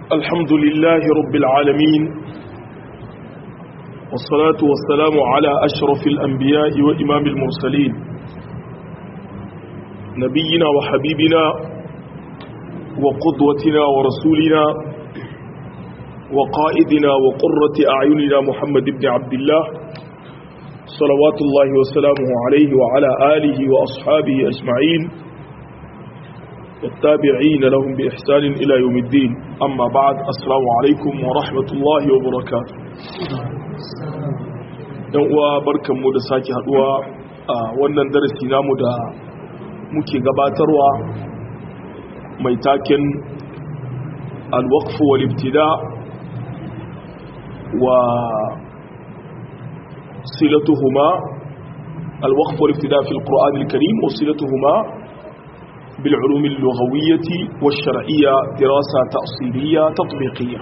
الحمد لله رب العالمين والصلاة والسلام على أشرف الأنبياء وإمام المرسلين نبينا وحبيبنا وقدوتنا ورسولنا وقائدنا وقرة أعيننا محمد بن عبد الله صلوات الله وسلامه عليه وعلى آله وأصحابه أجمعين والتابعين لهم بإحسان إلى يوم الدين أما بعد السلام عليكم ورحمة الله وبركاته uwa barkanmu da sake haduwa a wannan darasi namu da muke gabatarwa mai taken alwaqfu wal ibtida wa silatuhuma alwaqfu wal ibtida fi alquran alkarim wa silatuhuma bil ulum al-lughawiyyah wash-shar'iyyah dirasa ta'siliyya tatbiqiyya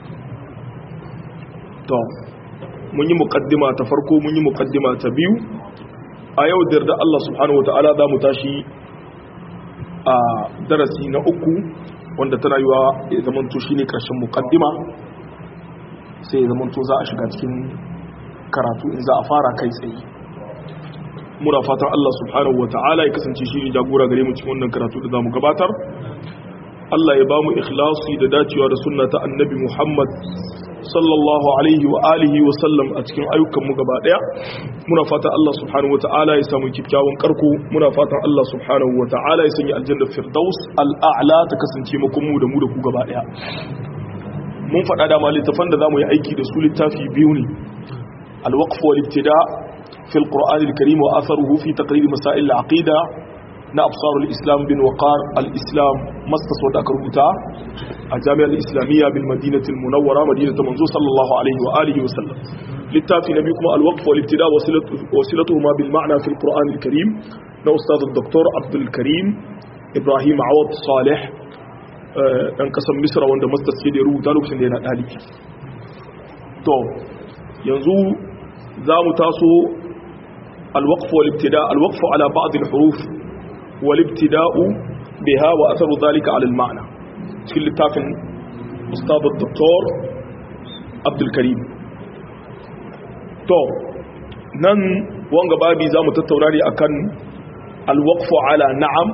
to mun yi mukaddima ta farko mun yi mukaddima ta biyu a yau da yarda Allah subhanahu wataala za mu tashi a darasi na uku wanda tana yiwa ya zamanto shine karshen mukaddima sai ya zamanto za a shiga cikin karatu in za a fara kai tsaye muna fatan Allah subhanahu wataala ya kasance shi ne jagora gare mu cikin wannan karatu da zamu gabatar Allah ya ba mu ikhlasi da dacewa da sunna ta annabi Muhammad sallallahu alaihi wa alihi wa sallam a cikin ayyukanmu gaba daya muna fatan Allah subhanahu wa ta'ala ya samu kikkiawan karko muna fatan Allah subhanahu wa ta'ala ya sanya aljanna firdaus al'a'la ta kasance mu mu da mu da ku gaba daya mun faɗa da littafan da zamu yi aiki da su littafi biyu ne al-waqf wal ibtida fi al-qur'an al-karim wa atharuhu fi taqrir masail al-aqida na absarul islam bin waqar al-islam mastas wadda aka rubuta a jami'ar islamiyya bil madinatul munawwara madinatu manzo sallallahu alaihi wa alihi wa sallam littafi nabi kuma al-waqf wal ibtida wasilatuhuma bil ma'na fi al-quran al-karim na ustad dr abdul karim ibrahim awad salih dan kasan misra wanda mastas ke da rubuta lokacin da yana dalibi to yanzu za mu taso al-waqf wal ibtida al-waqf ala ba'd al-huruf والابتداء بها وأثر ذلك على المعنى في اللتاف أستاذ الدكتور عبد الكريم تو نن وانغ بابي زامو تتوراري أكن الوقف على نعم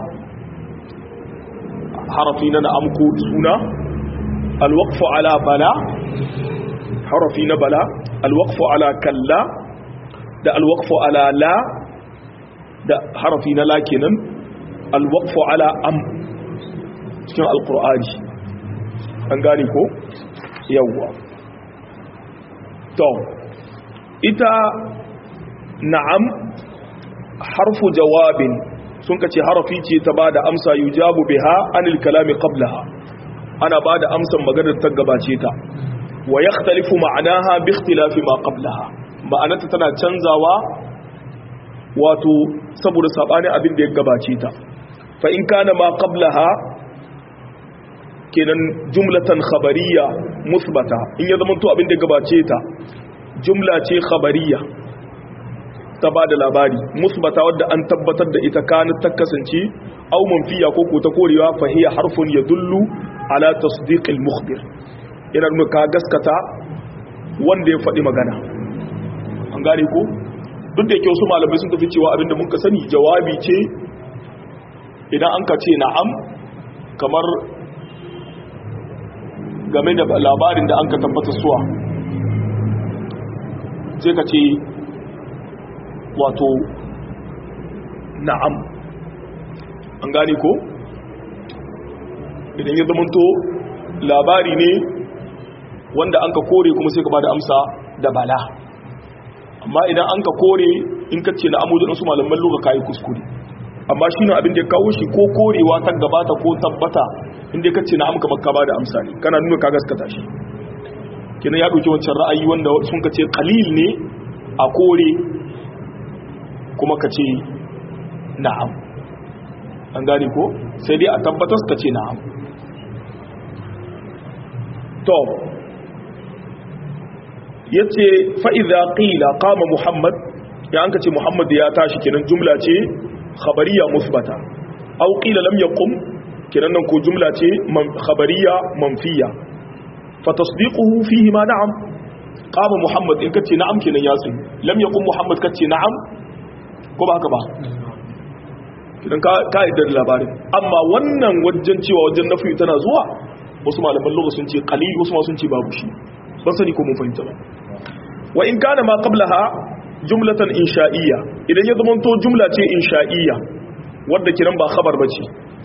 حرفين نعمكو سونا الوقف على بلا حرفين بلا الوقف على كلا ده الوقف على لا ده حرفين لا كنن alwaqfu ala am cikin alqur'ani an gane ko yawwa to ita na'am harfu jawabin sun kace harafi ce ta bada amsa yujabu biha anil kalami qablaha ana bada amsan maganar ta gabace ta wa yakhtalifu ma'anaha bi ikhtilafi ma qablaha ma'anarta tana canzawa wato saboda sabani abin da ya gabace ta فإن كان ما قبلها kenan jumlatan khabariya musbata in ya zama to abin da gabace ta jumla ce khabariya ta ba da labari musbata wadda an tabbatar da ita kanat ta kasance aw manfiya ko ko ta korewa fa hiya harfun yadullu ala tasdiqil mukhbir yana nuna ka gaskata wanda ya faɗi magana an gane ko duk da yake wasu malamai sun tafi cewa abinda mun ka sani jawabi ce idan an ka ce na'am kamar game da labarin da an ka tabbata suwa sai ka ce wato na'am an gane ko idan ya zamanto labari ne wanda an ka kore kuma sai ka ba da amsa da bala amma idan an ka kore in ka ce na'amu da su malaman luga kayi kuskure amma shi ne abin da ya kawo shi ko korewa ta gabata ko tabbata inda ka ce na amka maka ba da amsa ne kana nuna ka gaskata shi kina ya ɗauki wancan ra'ayi wanda sun ka ce kalil ne a kore kuma ka ce na'am an gane ko sai dai a tabbatar ka ce na'am to ya ce fa'iza ƙila kama muhammad ya an ka ce muhammad ya tashi kenan jumla ce khabariya musbata aw qila lam yaqum kenan nan ko jumla ce khabariya manfiya fa tasdiquhu fihi ma na'am qama muhammad in kace na'am kenan ya tsayi lam yaqum muhammad kace na'am ko ba haka ba idan ka ka idan labarin amma wannan wajen cewa wajen nafi tana zuwa wasu malaman lugha sun ce qalil wasu ma sun ce babu shi ban sani ko mun fahimta ba wa in kana ma qablaha jumlatan insha'iyya idan ya zama to jumla ce insha'iyya wadda kiran ba khabar bace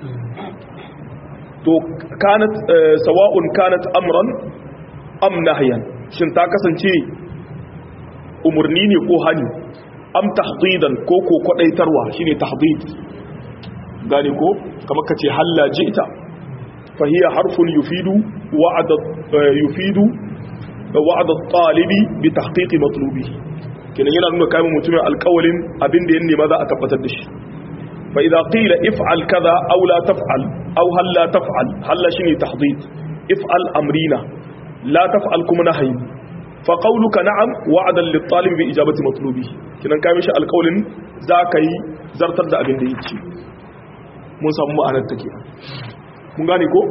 to kanat sawa'un kanat amran am nahyan shin ta kasance umurni ne ko hani am tahdidan ko ko kwadaitarwa shine tahdid gane ko kamar kace halla ji'ta fa hiya harfun yufidu wa'd yufidu wa'd at-talibi bi tahqiq matlubihi kenan yana nuna kai mutumin alƙawalin abin da ya nema za a tabbatar da shi fa idza qila if'al kaza aw la taf'al aw hal la taf'al hal shine tahdid if'al amrina la taf'al kuma nahyi fa qawluka na'am wa'dan lit-talib bi ijabati matlubihi kenan kai mishi alƙawalin za ka yi zartar da abin da yake mun samu ma'anar take mun gane ko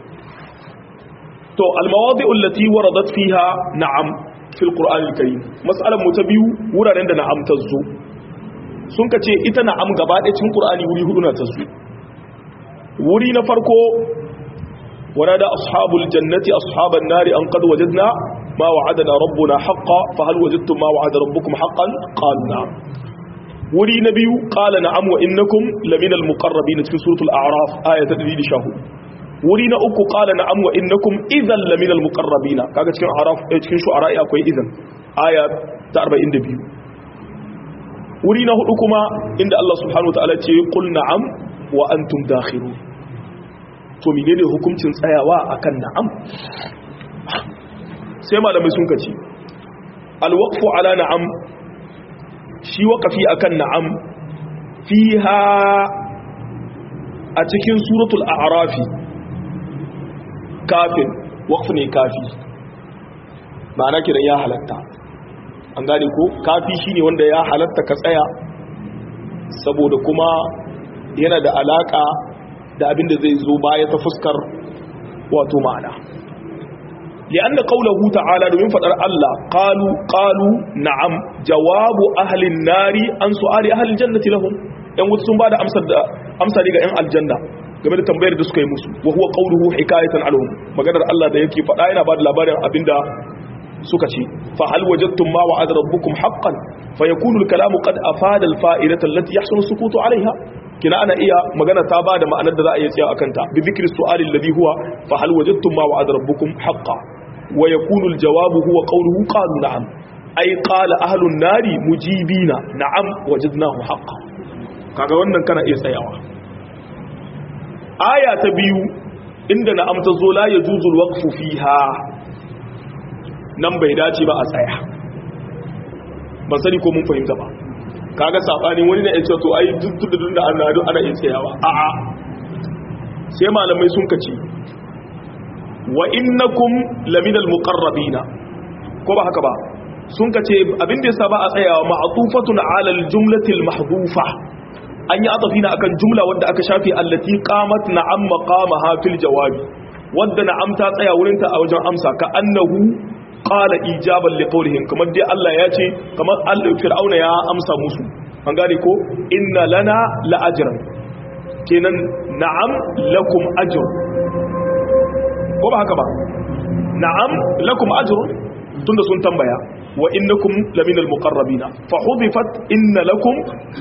to al-mawadi'u allati waradat fiha na'am fil qur'anil karim mas'alan mu ta biyu wuraren da na'am ta zo sun kace ita na'am gaba ɗaya cikin qur'ani wuri hudu na ta zo wuri na farko warada ashabul jannati ashaban nari an qad wajadna ma wa'adana rabbuna haqqan fa hal wajadtum ma wa'ada rabbukum haqqan qalu na'am wuri na biyu qala na'am wa innakum laminal muqarrabin cikin suratul a'raf ayat 114 wuri na uku qala na'am wa innakum idhan laminal muqarrabin kaga cikin araf cikin shu'ara akwai idhan aya ta 42 wuri na hudu kuma inda Allah subhanahu wataala ce qul na'am wa antum dakhirun to menene hukuncin tsayawa akan na'am sai malamai sun kace alwaqfu ala na'am shi waqafi akan na'am fiha a cikin suratul a'rafi kafin waqf ne kafi ma'ana kiran ya halatta an gane ko kafi shine wanda ya halatta ka tsaya saboda kuma yana da alaka da abin da zai zo baya ta fuskar wato ma'ana li'anna qawluhu ta'ala domin fadar Allah qalu qalu na'am jawabu ahli an-nari an su'ali ahli al-jannati lahum yan wuta sun bada amsar da amsa ne ga yan aljanna game da tambayar da suka yi musu wa huwa qawluhu hikayatan anhum maganar Allah da yake fada yana bada labarin abinda suka ce fa hal wajadtum ma wa'ada rabbukum haqqan fa yakunu al-kalamu qad afada al-fa'idata allati yahsunu sukutu 'alayha kina ana iya magana ta bada ma'anar da za a iya tsaya akan ta bi dhikri su'ali alladhi huwa fa hal wajadtum ma wa'ada rabbukum haqqan wa yakunu al-jawabu huwa qawluhu qalu na'am ay qala ahlu an-nari mujibina na'am wajadnahu haqqan kaga wannan kana iya tsayawa aya ta biyu inda na'am ta zo la yajuzu al-waqfu fiha nan bai dace ba a tsaya ban sani ko mun fahimta ba kaga sabani wani na yace to ai duk da duk da ana ana yin tsayawa a a sai malamai sun kace wa innakum laminal muqarrabina ko ba haka ba sun kace abin da yasa ba a tsayawa ma'tufatun ala aljumlati almahdhufa an yi atafina akan jumla wadda aka shafi allati qamat na'am maqamaha fil jawabi wadda na'am ta tsaya wurin ta a wajen amsa ka annahu qala ijaban liqawlihim kamar dai Allah ya ce kamar fir'auna ya amsa musu an gane ko inna lana la ajran kenan na'am lakum ajr ko ba haka ba na'am lakum ajr tunda sun tambaya wa innakum laminal muqarrabina fa hudifat inna lakum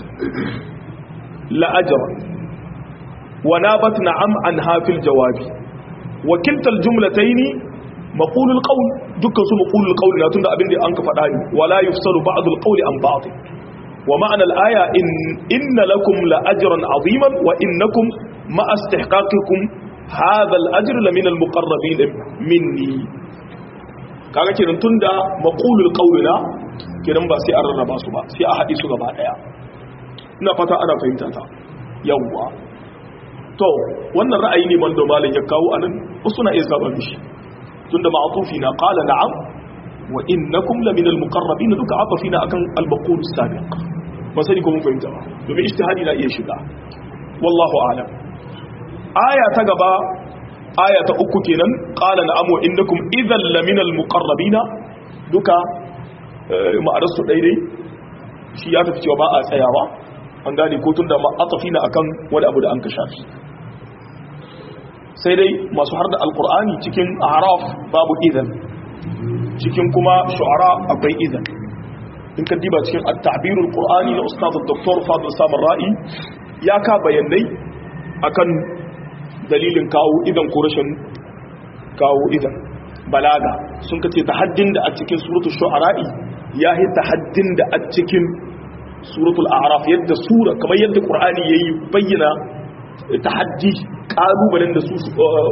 la ajran wa nabat na'am an hafil jawabi wa kilta aljumlataini maqulul qawl dukkan su maqulul qawl na tunda abin da an ka faɗa ne wala yufsalu ba'd alqawli an ba'd wa ma'ana al-aya in inna lakum la ajran 'aziman wa innakum ma istihqaqikum hadha al-ajr la min al-muqarrabin minni kaga kenan tunda maqulul qawl na kenan ba sai an rarraba su ba sai a haɗe su gaba daya ina fata ana fahimta ta yawwa to wannan ra'ayi ne mando malam ya kawo anan wasu na iya saba mishi tunda ma'atufi na qala na'am wa innakum la min al-muqarrabin duka atafina akan al-maqul as-sabiq ba sani ko mun fahimta ba domin ijtihadi na iya shiga wallahu a'lam aya ta gaba aya ta uku kenan qala na'am wa innakum idhal laminal muqarrabina duka ma'anar su daidai shi ya tafi cewa ba a tsayawa an gane ko tunda ma atafina akan wani abu da an kasha shi sai dai masu har da alqur'ani cikin a'raf babu idan cikin kuma shu'ara akwai idan in ka diba cikin at-ta'birul qur'ani na ustaz dr fadil samar ra'i ya ka bayanai akan dalilin kawo idan ko rashin kawo idan balaga sun kace tahaddin da a cikin suratul shu'ara'i ya yi tahaddin da a cikin suratul a'raf yadda sura kamar yadda qur'ani yayi bayyana tahaddi kalubalen da su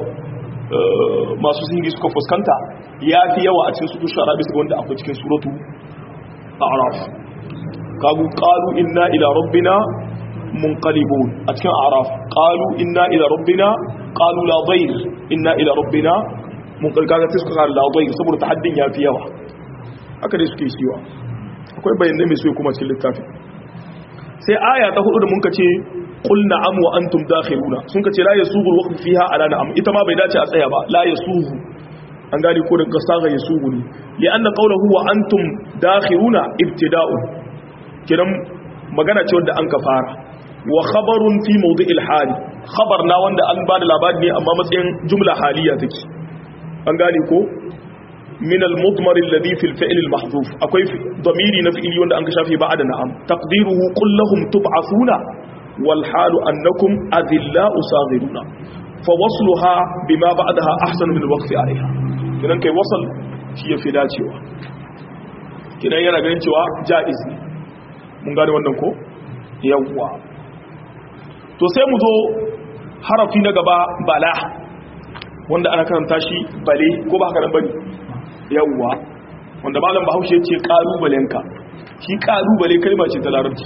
masu singi suka fuskanta ya fi yawa a cikin suratul shu'ara bisa wanda akwai cikin suratul a'raf kagu qalu inna ila rabbina munqalibun a cikin a'raf qalu inna ila rabbina qalu la dhayr inna ila rabbina munqalib kaga sai suka la dhayr saboda tahaddin ya fi yawa haka dai suke shiwa akwai bayanai mai soyi kuma cikin littafi sai aya ta hudu da mun ce qul na'am wa antum dakhiluna sun kace la yasugu alwaqt fiha ala na'am ita ma bai dace a tsaya ba la yasugu an gani ko daga saga yasugu ne li anna qawluhu wa antum dakhiluna ibtida'un kidan magana ce wanda an ka fara wa khabarun fi mawdi'il hali khabar na wanda an bada labari ne amma matsayin jumla haliya take an gane ko من المضمر الذي في الفعل المحذوف akwai ضميري na fi'ili wanda an ka shafe ba da na'am taqdiruhu qul lahum tub'athuna wal halu annakum adillau saghiruna fa wasluha bima ba'daha ahsan min alwaqf 'alayha kidan kai wasal shi yafi dacewa kidan yana ganin cewa jaiz ne mun gane wannan ko yawwa to sai mu zo harafi na gaba bala wanda ana karanta shi bale ko ba haka nan bane yawwa wanda malam bahaushe ce kalubalenka shi kalubale kalma ce ta larabci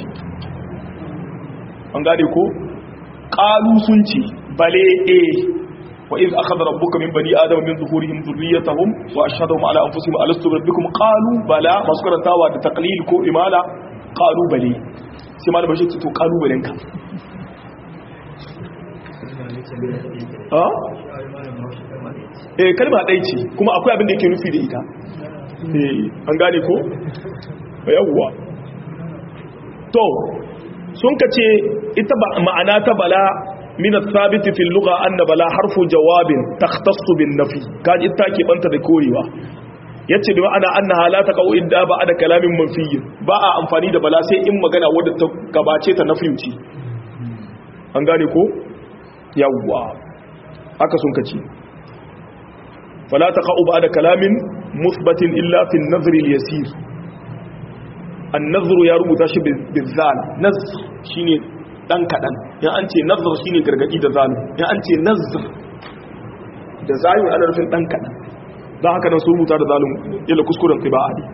an gane ko kalu sun ce bale e wa iz akhadha rabbuka min bani adama min zuhurihim dhurriyyatahum wa ashhadahum ala anfusihim alastu rabbikum qalu bala masu karantawa da taqlil ko imala qalu bale sai malam bahaushe ce to kalubalenka eh kalma ɗai ce kuma akwai abin da yake nufi da ita eh an gane ko yawwa to sun ka ce ita ma'ana ta bala min athabit fi al-lugha anna bala harfu jawabin takhtassu bin nafi kaji ita ke banta da korewa yace da ma'ana annaha la taqau idda ba da kalamin manfiy ba a amfani da bala sai in magana wadda ta gabace ta nafiyuci an gane ko yawwa haka sun kace فلا تقع بعد كلام مثبت إلا في النظر اليسير النظر يا رب تاشي بالذال نظر شيني dan kadan ya an ce nazar shine gargadi da zalim ya an ce nazar da zalim ana nufin dan kadan dan haka nan su rubuta da zalim yalla kuskuren qira'a ne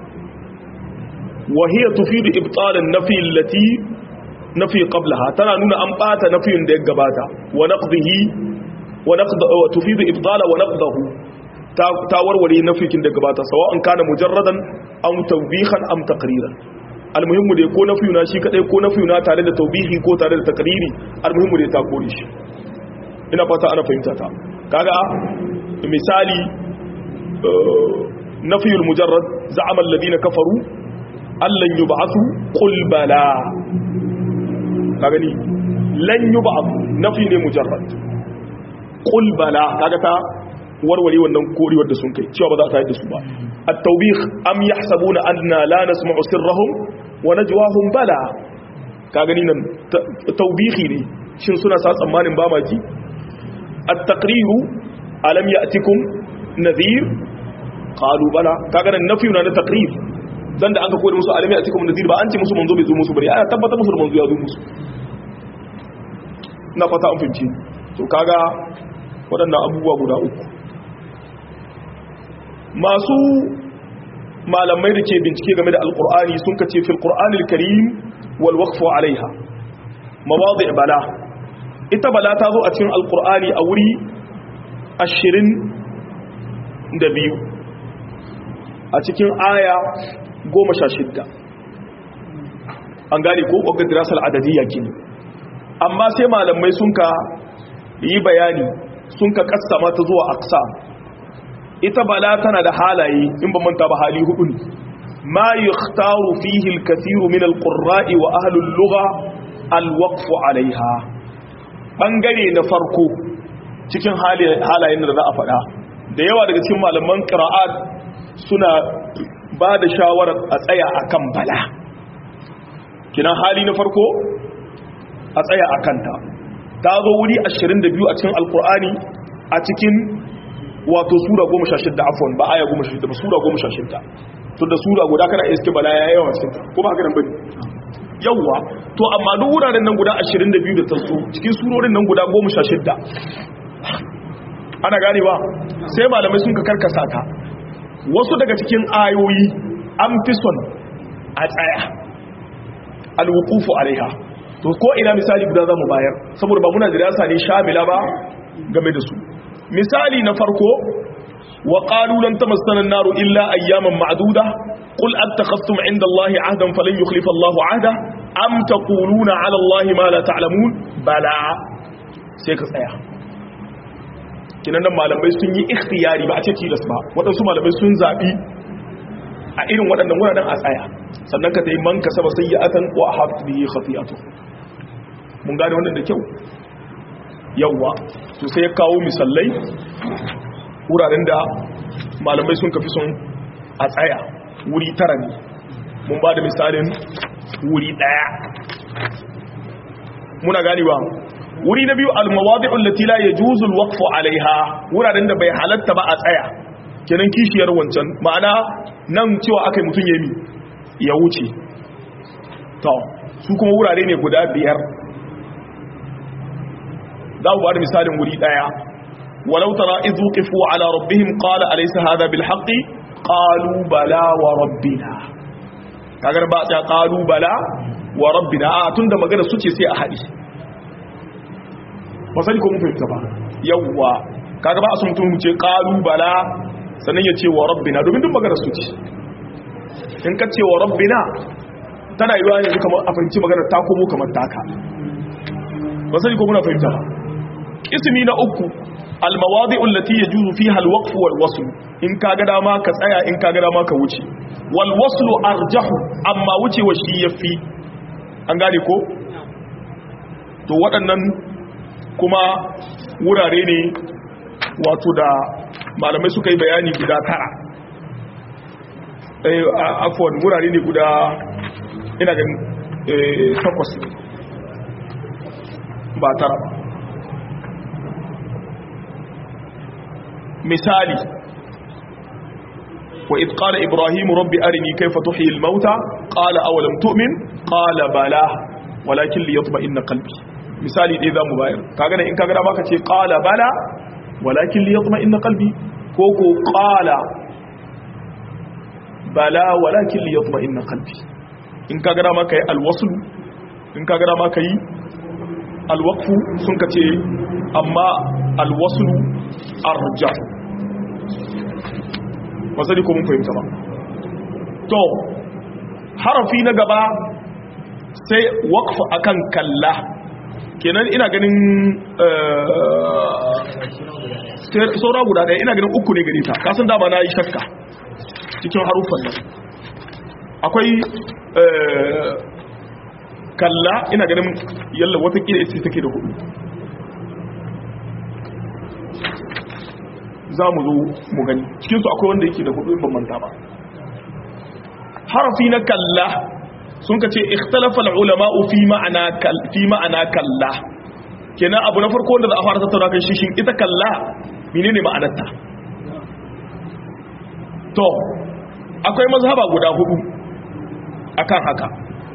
wa hiya tufidu ibtal an-nafi allati nafi qablaha tana nuna an bata nafiyin da ya gabata wa naqdihi وتفيد إبطال ونقضه تاوروري نفيك da gabata sawa'an kana mujarradan aw tawbihan am taqriran almuhimmu dai ko nafiyuna shi kadai ko nafiyuna tare da tawbihi ko tare da taqriri almuhimmu dai ta kore shi ina fata ana fahimta ta kaga misali nafiyul mujarrad za'ama alladhina kafaru allan yub'athu qul bala kaga ni lan yub'athu nafi ne mujarrad qul bala kaga ta warware wannan korewar da sun kai cewa ba za ta yi da su ba at-tawbih am yahsabuna anna la nasma'u sirrahum wa najwahum bala kaga ni nan tawbihi ne shin suna sa tsammanin ba maki at-taqriru alam ya'tikum nadhir qalu bala kaga nan nafiyu na taqrir dan da an ka koyar musu alam ya'tikum nadhir ba an ce musu manzo bai zo musu bari ana tabbata musu manzo ya zo musu na fata an fahimci to kaga waɗannan abubuwa guda uku masu malamai da ke bincike game da alkur'ani sun kace fil qur'anil karim wal waqfu alaiha mawadi bala ita bala ta zo a cikin alkur'ani a wuri 22 a cikin aya 16 an gane ko ƙwagar dirasar adadiyya kini amma sai malamai sun ka yi bayani sun ka kassama ta zuwa aqsam ita bala tana da halaye in ba manta ba hali hudu ne ma yukhtaru fihi al-kathiru min al-qurra'i wa ahli al-lugha al-waqf 'alayha bangare na farko cikin halayen da za a faɗa da yawa daga cikin malaman qira'at suna ba da shawarar a tsaya akan bala kinan hali na farko a tsaya akan ta ta zo wuri 22 a cikin alkur'ani a cikin wato sura 16 afwan ba aya 16 ba sura 16 to da sura guda kana iske bala ya yawa cikin ko ba haka nan bane yawa to amma duk wuraren nan guda 22 da taso cikin surorin nan guda 16 ana gane ba sai malamai sun ka karkasa ta wasu daga cikin ayoyi an fi son a tsaya alwuqufu alaiha to ko ina misali guda zamu bayar saboda ba muna dirasa ne shamila ba game da su misali na farko wa qalu lan tamassana an-naru illa ayyaman ma'duda qul attakhastum 'inda Allahi 'ahdan falan yukhlifa Allahu 'ahda am taquluna 'ala Allahi ma la ta'lamun bala sai ka tsaya kinan nan malamai sun yi ikhtiyari ba a ce tilas ba waɗansu malamai sun zabi a irin waɗannan wuraren a tsaya sannan ka ta yi man kasaba sayyi'atan wa ahabat bihi khati'atu mun gane wannan da kyau yawwa to sai ya kawo misallai wuraren da malamai sun kafi sun a tsaya wuri tara ne mun ba da misalin wuri daya muna ganewa wuri na biyu almawadi'ul lati la yajuzu alwaqfu alaiha wuraren da bai halatta ba a tsaya kenan kishiyar wancan ma'ana nan cewa akai mutun yemi ya wuce to su kuma wurare ne guda biyar za mu ba da misalin wuri daya walau tara idhu qifu ala rabbihim qala alaysa hadha bil haqqi qalu bala wa rabbina kagar ba ta qalu bala wa rabbina a tunda magana suce sai a hadi ba sai ko mun fahimta ba yawa kaga ba a so mutum mu ce qalu bala sannan ya ce wa rabbina domin duk magana suce in ka ce wa rabbina tana yiwa yanzu kamar a fahimci magana ta komo kamar taka ba sai ko muna fahimta ba ismi na uku almawadi allati yajuzu fiha alwaqf walwasl in kaga dama ka tsaya in kaga dama ka wuce walwasl arjahu amma wuce wa shi yafi an gane ko to waɗannan kuma wurare ne wato da malamai suka yi bayani guda tara eh afwan wurare ne guda ina ganin takwas ba tara ba misali wa idh qala ibrahim rabbi arini kayfa tuhyi al-mauta qala awalam tu'min qala bala walakin liyatma'inna qalbi misali dai zamu bayar kaga ne in kaga da baka ce qala bala walakin liyatma'inna qalbi ko ko qala bala walakin liyatma'inna qalbi in kaga da maka yi alwasl in kaga da maka yi alwaqfu sun kace amma alwaslu arja wasali ko mun fahimta ba to harafi na gaba sai waqfu akan kalla kenan ina ganin saura guda ɗaya ina ganin uku ne gari ta kasan dama na yi shakka cikin haruffan nan akwai kalla ina ganin yalla watakila ita take da hudu za mu zo mu gani cikinsu akwai wanda yake da hudu ban manta ba harafi na kalla sun ka ce ikhtalafa ulama'u fi ma'ana fi ma'ana kalla kenan abu na farko wanda za a fara tattauna kan shi shin ita kalla menene ma'anarta to akwai mazhaba guda hudu akan haka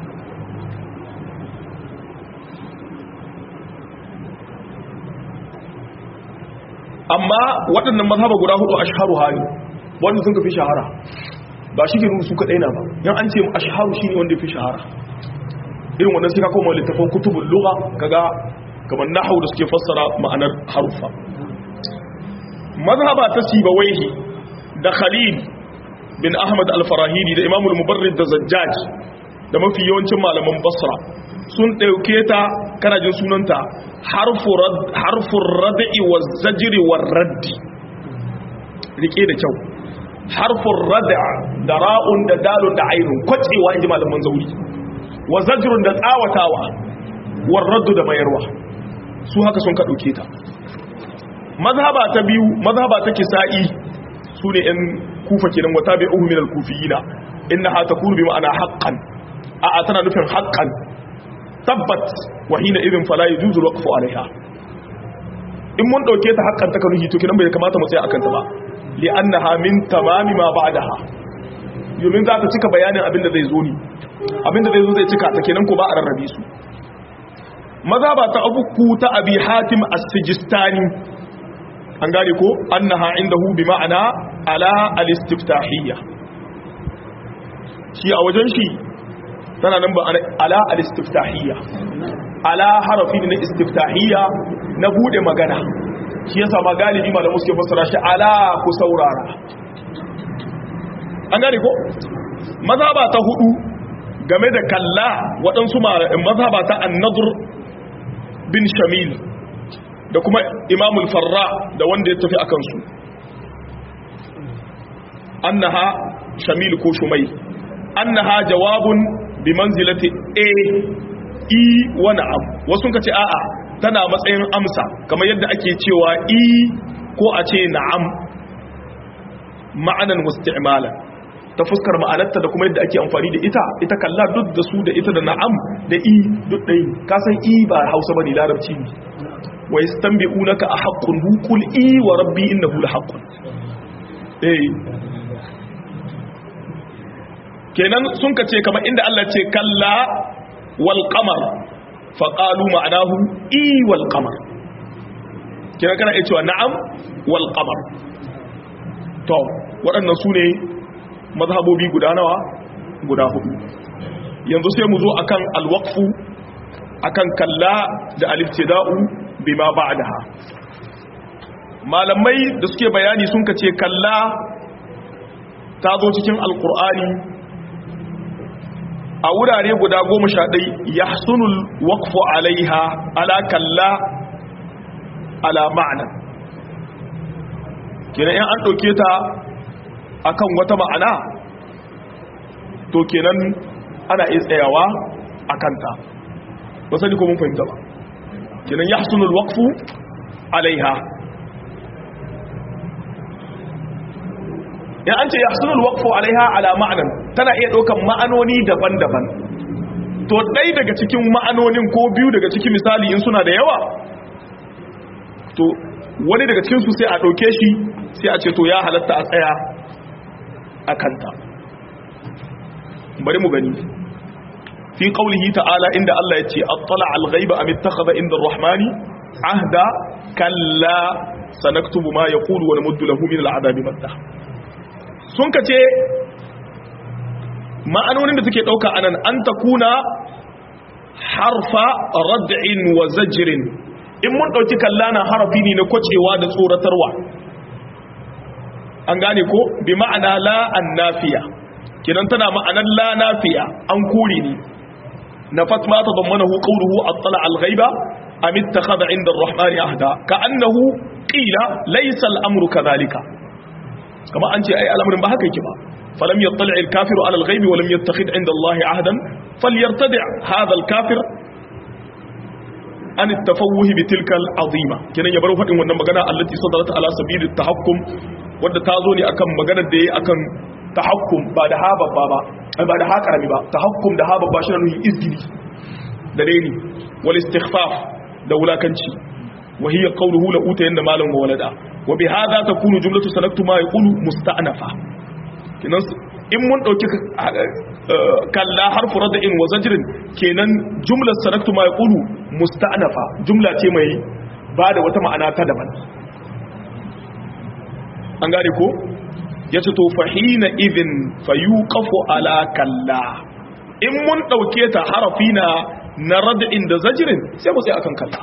amma waɗannan mazhaba guda hudu ashharu hali wanda sun fi shahara ba shi ke su kaɗai na ba yan an ce ashharu shi ne wanda fi shahara irin wannan sai ka koma littafin kutubul lugha kaga kamar nahwu da suke fassara ma'anar harufa mazhaba ta sibawaihi da khalil bin ahmad al-farahidi da imamul mubarrid da zajjaj da mafi yawancin malaman basra sun ɗauke ta kana jin sunanta harfun rad'i wa zajiri wa raddi rike da kyau harfun rad'a da ra'un da dalun da ainun kwacewa in ji malaman zauri wa zajirun da tsawatawa wa raddu da mayarwa su haka sun ka ɗauke ta mazhaba ta biyu mazhaba ta kisa'i su ne ‘yan kufa kenan wata bai uhu minal kufiyina inna ha ta kuru bi ma'ana haƙƙan a a tana nufin haƙƙan tabbat wahina irin fala ya juzu waƙafu alaiha in mun ɗauke ta haƙƙan ta kanuhi to kinan bai kamata mu tsaya akan ta ba li annaha min tamami ma ba'daha domin za ta cika bayanin abin da zai zo ni abin da zai zo zai cika ta kenan ko ba a rarrabe su mazhaba ta abuku ta abi hatim as-sijistani an gane ko annaha indahu bi ma'ana ala al-istiftahiyya shi a wajen shi tana nan ba ala al-istiftahiyya ala harafi na istiftahiyya na bude magana shi yasa ma galibi malamu suke fassara shi ala ku saurara an gane ko mazhaba ta hudu game da kalla waɗansu mazhaba ta an-nadr bin shamil da kuma imamul farra da wanda ya tafi a kansu annaha shamil ko shumai annaha jawabun bi manzilati a e wa na'am wasu ka ce a'a tana matsayin amsa kamar yadda ake cewa e ko a ce na'am ma'anan musti'malan ta fuskar ma'anarta da kuma yadda ake amfani da ita ita kalla duk da su da ita da na'am da i duk ɗai kasan i ba hausa bane larabci ne wa yastanbi'unaka a haqqun hu qul i wa rabbi innahu la haqqun eh kenan sun ka ce kamar inda Allah ce kalla wal qamar fa qalu ma'anahu i wal qamar kenan kana iya cewa na'am wal qamar to waɗannan su ne mazhabobi guda nawa guda hudu yanzu sai mu zo akan alwaqfu akan kalla da aliftida'u bima ba'daha malamai da suke bayani sun kace kalla ta zo cikin alqur'ani a wurare guda goma sha ɗai yahsunul waqfu alaiha ala kalla ala ma'ana kenan in an ɗauke ta akan wata ma'ana to kenan ana iya tsayawa a kanta ba sani ko mun fahimta ba kenan ya hasunul waqfu alaiha ya an ce ya hasunul waqfu alaiha ala ma'anan tana iya ɗaukan ma'anoni daban-daban to ɗai daga cikin ma'anonin ko biyu daga cikin misali in suna da yawa to wani daga cikinsu sai a ɗauke shi sai a ce to ya halatta a tsaya a kanta bari mu gani fi qaulihi ta'ala inda Allah ya ce attala al-ghaiba am ittakhadha inda ar-rahmani ahda kalla sanaktubu ma yaqulu wa namuddu lahu min al-'adabi madda sun kace ma'anonin da suke dauka anan an takuna harfa rad'in wa zajrin in mun dauki kallana harafi ne na kwacewa da tsoratarwa an gane ko bi ma'ana la annafiya kinan tana ma'anar la nafiya an kore ni na fatma ta zammanahu qawluhu attala al-ghaiba am ittakhadha 'inda ar-rahmani ahda ka'annahu qila laysa al-amru kadhalika kama an ce ai al'amarin ba haka yake ba falam yattali al-kafiru 'ala al-ghaibi wa lam yattakhidh 'inda Allah 'ahdan falyartadi' hadha al-kafir an tafawuhi bi tilka al-azima kinan ya bar fadin wannan magana allati sadarat ala sabili at-tahakkum wanda ta zo ne akan maganar da yayi akan tahakkum ba da ha babba ba ba da ha karami ba tahakkum da ha babba shi ne nuhin izgili da daini wal istighfaf da wulakanci wa hiya qawluhu la uta yanda malam wa walada wa bi hadha takunu jumlatu sanaktu ma yaqulu musta'nafa kinan in mun dauki kalla harfu rad'in wa zajrin kenan jumlar sanaktu ma yaqulu musta'nafa jumla ce mai bada wata ma'ana ta daban an gane ko ya ce to fahina idin fayuqafu ala kalla in mun dauke ta harafi na na rad'in da zajrin sai mu sai akan kalla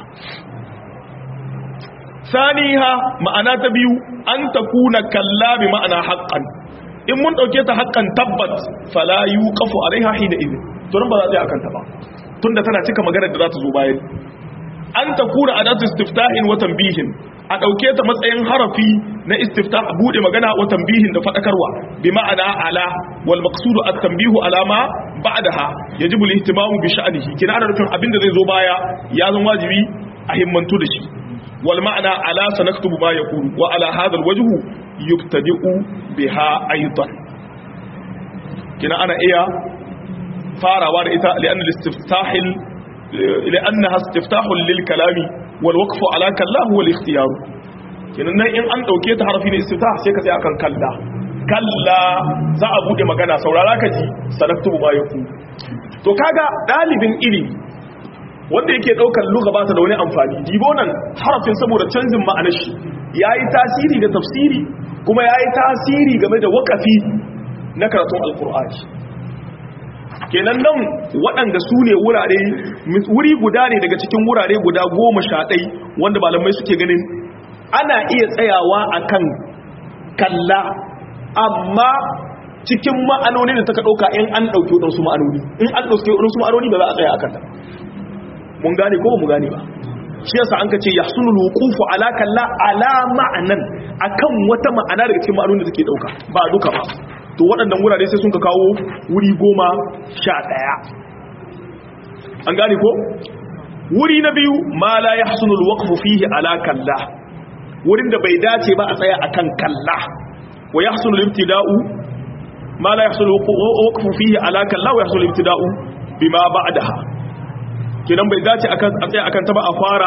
saniha ma'ana ta biyu an takuna kalla bi ma'ana haqqan in mun dauke ta haqqan tabbat fala yuqafu alaiha hina idin to ba za a akan ta ba tunda tana cika maganar da za ta zo bayan an ta kura adatu istiftahin wa tanbihin a dauke ta matsayin harafi na istiftah bude magana wa tanbihin da fadakarwa bi ma'ana ala wal maqsudu at tanbihu ala ma ba'daha yajibu al-ihtimamu bi sha'nihi kina ana nufin abinda zai zo baya ya zama wajibi a himmantu da shi wal ma'ana ala sanaktubu ma yaqulu wa ala hadha al-wajhu yuktadi'u biha aidan kina ana iya farawa da ita li'anna al-istiftahil li'annaha istiftahun lil kalami wal waqfu ala kallahu wal ikhtiyar kinan nan in an dauke ta harfi ne istiftah sai ka sai akan kalla kalla za a bude magana saurara ka ji sanaktubu ma yaku to kaga dalibin ilimi wanda yake daukar lugha ba ta da wani amfani dibo nan harafin saboda canjin ma'anar shi yayi tasiri da tafsiri kuma yayi tasiri game da waqafi na karatun alqur'ani kenan nan waɗanda su ne wurare wuri guda ne daga cikin wurare guda goma sha ɗai wanda malamai suke ganin ana iya tsayawa akan kalla amma cikin ma'anoni da ta ɗauka in an ɗauki waɗansu ma'anoni in an ɗauki waɗansu ma'anoni ba za a tsaya akan ta mun gane ko ba mu gane ba shi yasa an ka ce yahsunu alwuqufu ala kalla ala ma'anan akan wata ma'ana daga cikin ma'anonin da take ɗauka ba duka ba to waɗannan wurare sai sun ka kawo wuri goma sha ɗaya an gane ko wuri na biyu ma la ya hasunul waƙafu fihi ala kalla wurin da bai dace ba a tsaya akan kalla wa ya hasunul ibtida'u ma la ya hasunul waƙafu fihi ala kalla wa ya hasunul ibtida'u bima ba'daha kenan bai dace a tsaya akan ta ba a fara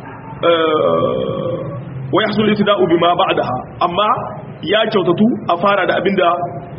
wa ya hasunul ibtida'u bima ba'daha amma ya kyautatu a fara da abinda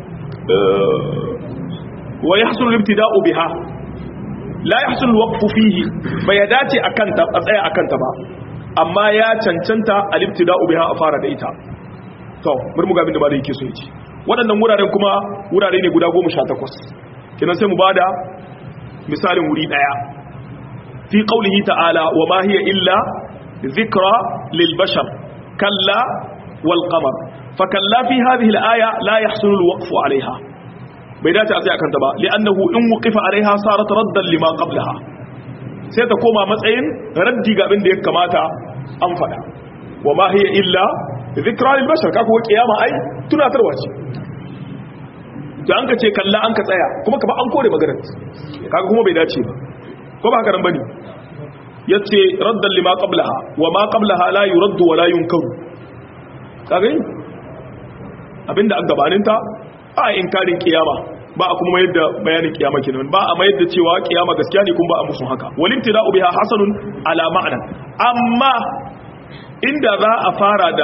wa yahsul al-ibtida'u biha la yahsul al-waqfu fihi bai dace akan ta a tsaya akan ta ba amma ya cancanta al-ibtida'u biha a fara da ita to bari mu ga abinda ba da yake so yace waɗannan wuraren kuma wurare ne guda 18 kenan sai mu bada misalin wuri daya fi qawlihi ta'ala wa ma hiya illa dhikra lil bashar kalla wal qamar fakalla fi hadhihi al-aya la yahsulu al-waqfu 'alayha bai dace a tsaya kanta ba li'annahu in wuqifa 'alayha sarat raddan lima qablaha sai ta koma matsayin raddi ga abin da ya kamata an fada wa ma hiya illa dhikra lil bashar kaga wa kiyama ai tunatarwa ce da an ka ce kalla an ka tsaya kuma ka ba an kore maganar kaga kuma bai dace ba ko ba haka nan bane yace raddan lima qablaha wa ma qablaha la yuraddu wa la yunkaru kaga abinda an gabaninta a inkarin kiyama ba a kuma mayar da bayanin kiyama kenan ba a mayar da cewa kiyama gaskiya ne kuma ba a musu haka walin tida'u biha hasanun ala ma'ana amma inda za a fara da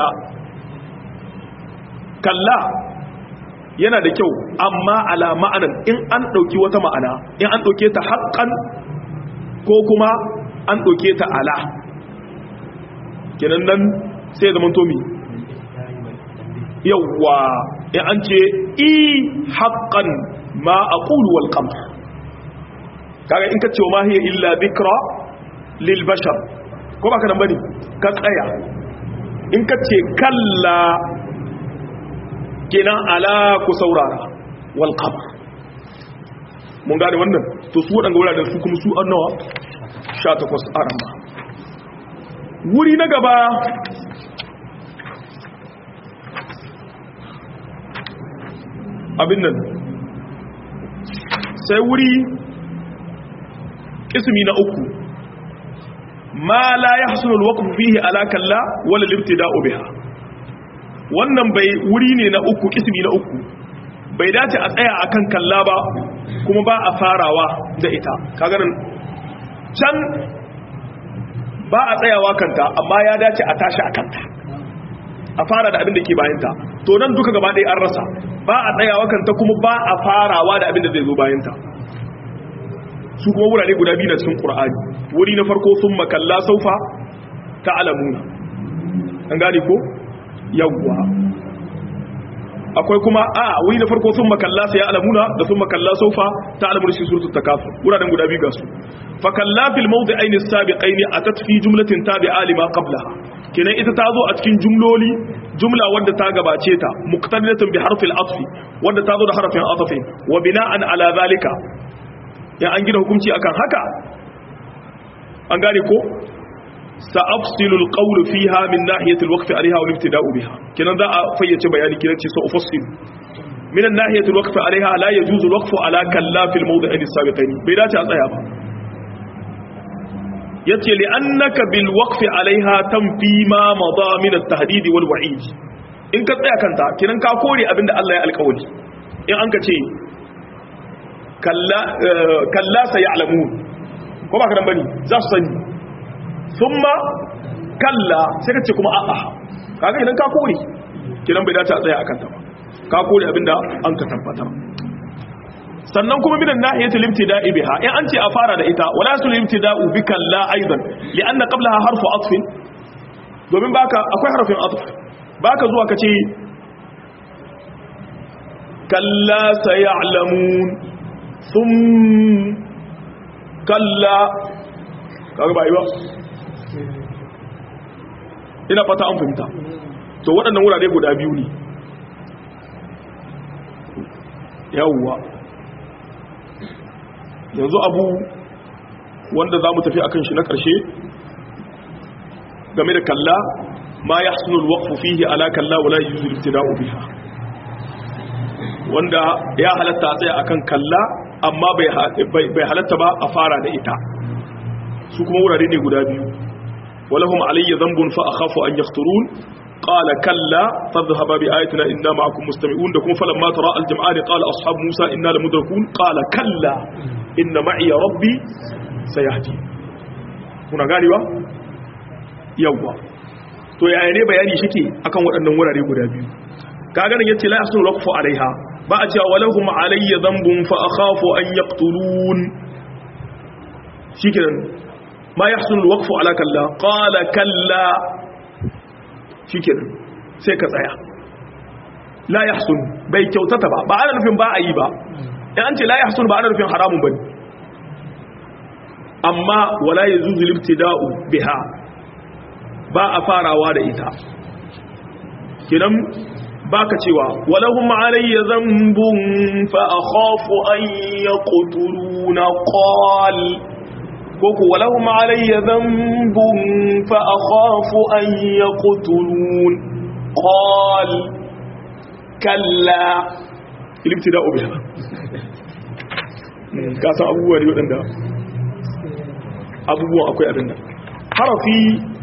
kalla yana da kyau amma ala ma'anan in an dauki wata ma'ana in an dauke ta haqqan ko kuma an dauke ta ala kenan nan sai zaman tomi yawwa in an ce i haƙƙan ma a ƙuluwal ƙamar kaga in ka ce wa mahiyar illa bikra lil bashar ko ba ka nan bane ka tsaya in ka ce kalla kenan ala ku saurara wal qamar mun gane wannan to su waɗanda wuraren su kuma su an nawa 18 arama wuri na gaba abin nan sai wuri ismi na uku ma la yahsulu alwaqfu fihi ala kalla wala libtida'u biha wannan bai wuri ne na uku ismi na uku bai dace a tsaya akan kalla ba kuma ba a farawa da ita kaga nan can ba a tsayawa kanta amma ya dace a tashi a kanta a fara da abin da ke bayanta to nan duka gaba ɗaya an rasa ba a tsayawa kanta kuma ba a farawa da abin da zai zo bayanta su kuma wurare guda biyu na cikin ƙur'ani wuri na farko sun makalla saufa ta alamuna an gane ko yawwa akwai kuma a wuri na farko sun makalla sai alamuna da sun makalla saufa ta alamuna shi suratul takasur wuraren guda biyu ga su fa kalla fil mawdi'ain as-sabiqain atat fi jumlatin tabi'a lima qablaha kenan ita ta zo a cikin jumloli jumla wadda ta gabace ta muqtadidatun bi harfil atfi wadda ta zo da harfin atfi wa bina'an ala zalika ya an gina hukunci akan haka an gane ko سأفصل القول فيها من ناحية الوقف عليها والابتداء بها كنا ذا فيتش بياني كنا سأفصل من الناحية الوقف عليها لا يجوز الوقف على كلا في الموضعين السابقين بيدات أصيابا يتي لأنك بالوقف عليها تنفي ما مضى من التهديد والوعيد إن كنت كنت كنا كاكوري أبن الله القول إن أنك تي كلا, آه كلا سيعلمون كما كان بني ذا سني thumma kalla sai ka ce kuma a'a kaga idan ka kore kidan bai dace a tsaya akan ta ba ka kore abinda an ka tabbatar sannan kuma minan nahiyatul ibtida'i biha in an ce a fara da ita wala sul ibtida'u bi kalla aidan li'anna qablaha harfu atfin domin baka akwai harfin atf baka zuwa ka ce kalla sayalamun thum kalla kaga ba yi ba ina fata an fahimta to waɗannan wurare guda biyu ne yawwa yanzu abu wanda za mu tafi akan shi na ƙarshe game da kalla ma ya sunul waƙfu fihi ala kalla wala yi yuzul ibtida'u biha wanda ya halatta tsaye akan kalla amma bai halatta ba a fara da ita su kuma wurare ne guda biyu ولهم علي ذنب فأخاف أن يخطرون قال كلا فاذهبا بآياتنا إنا معكم مستمعون دكم فلما ترى الجمعان قال أصحاب موسى إنا لمدركون قال كلا إن معي ربي سيهدي هنا قالوا يوا to yaya ne bayani shike akan waɗannan wurare guda biyu kaga nan yace la yasnu laqfu alaiha ba a cewa walahum alayya dhanbun fa akhafu an yaqtulun shikenan ما يحصل الوقف على كلا قال كلا shi kenan sai ka tsaya la yahsun bai kyautata ba ba ana nufin ba a yi ba in an ce la yahsun ba ana nufin haramun bane amma wala yazuzu libtida'u biha ba a farawa da ita kenan baka cewa walahum alayya dhanbun fa akhafu an yaqtuluna qal koko walahum alayya dhanbun fa akhafu an yaqtulun qal kalla ilibtida'u biha ka san abubuwa ne waɗanda abubuwan akwai abin nan harafi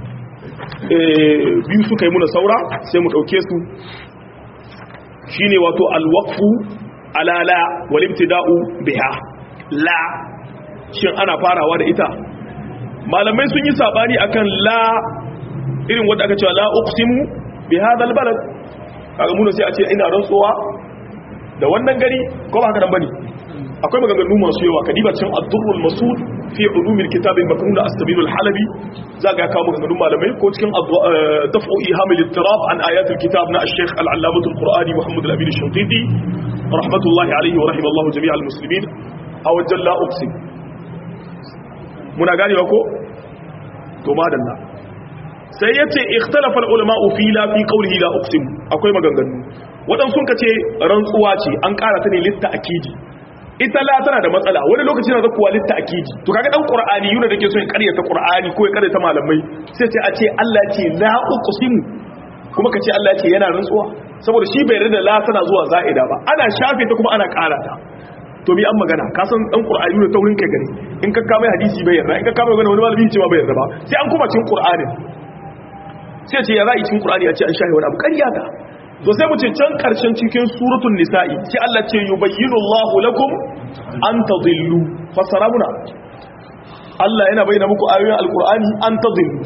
biyu suka yi muna saura sai mu ɗauke su shine wato alwaqfu ala la wal ibtida'u biha la shin ana farawa da ita malamai sun yi sabani akan la irin wanda aka cewa la uqsimu bi hadha albalad kaga mun sai a ce ina rantsuwa da wannan gari ko ba haka nan bane akwai maganganu masu yawa kadiba cin ad-durrul masud fi ulumil kitab al-maknun as-sabil al-halabi zaga kawo maganganun malamai ko cikin daf'u ihamil ittirab an ayat al-kitab na al-sheikh al-allamah al-qur'ani muhammad al-amin al-shawtiti rahmatullahi alayhi wa rahimallahu jami' al-muslimin aw jalla uqsim muna gane ko to madalla sai yace ikhtalafa al-ulama fi la fi qawlihi la uqsim akwai maganganu wadan sun kace rantsuwa ce an ƙara ta ne litta akidi ita la tana da matsala wani lokaci na zakuwa litta akidi to kaga dan qur'ani yuna dake so ya karyata qur'ani ko ya karyata malamai sai sai a ce Allah ce la uqsimu kuma kace Allah ce yana rantsuwa saboda shi bai yarda la tana zuwa za'ida ba ana shafe ta kuma ana ƙara ta to bi an magana ka san dan qur'ani ne taurin kai gare in ka kama hadisi bai yarda in ka kama magana wani malami ce ma bai yarda ba sai an kuma cikin qur'ani sai ce ya za'i cikin qur'ani a ce an shafe wani abu ƙarya ta to sai mu ce can karshen cikin suratul nisa'i sai Allah ce yubayyinu Allahu lakum an tadillu fasara muna Allah yana bayyana muku ayoyin alqur'ani an tadillu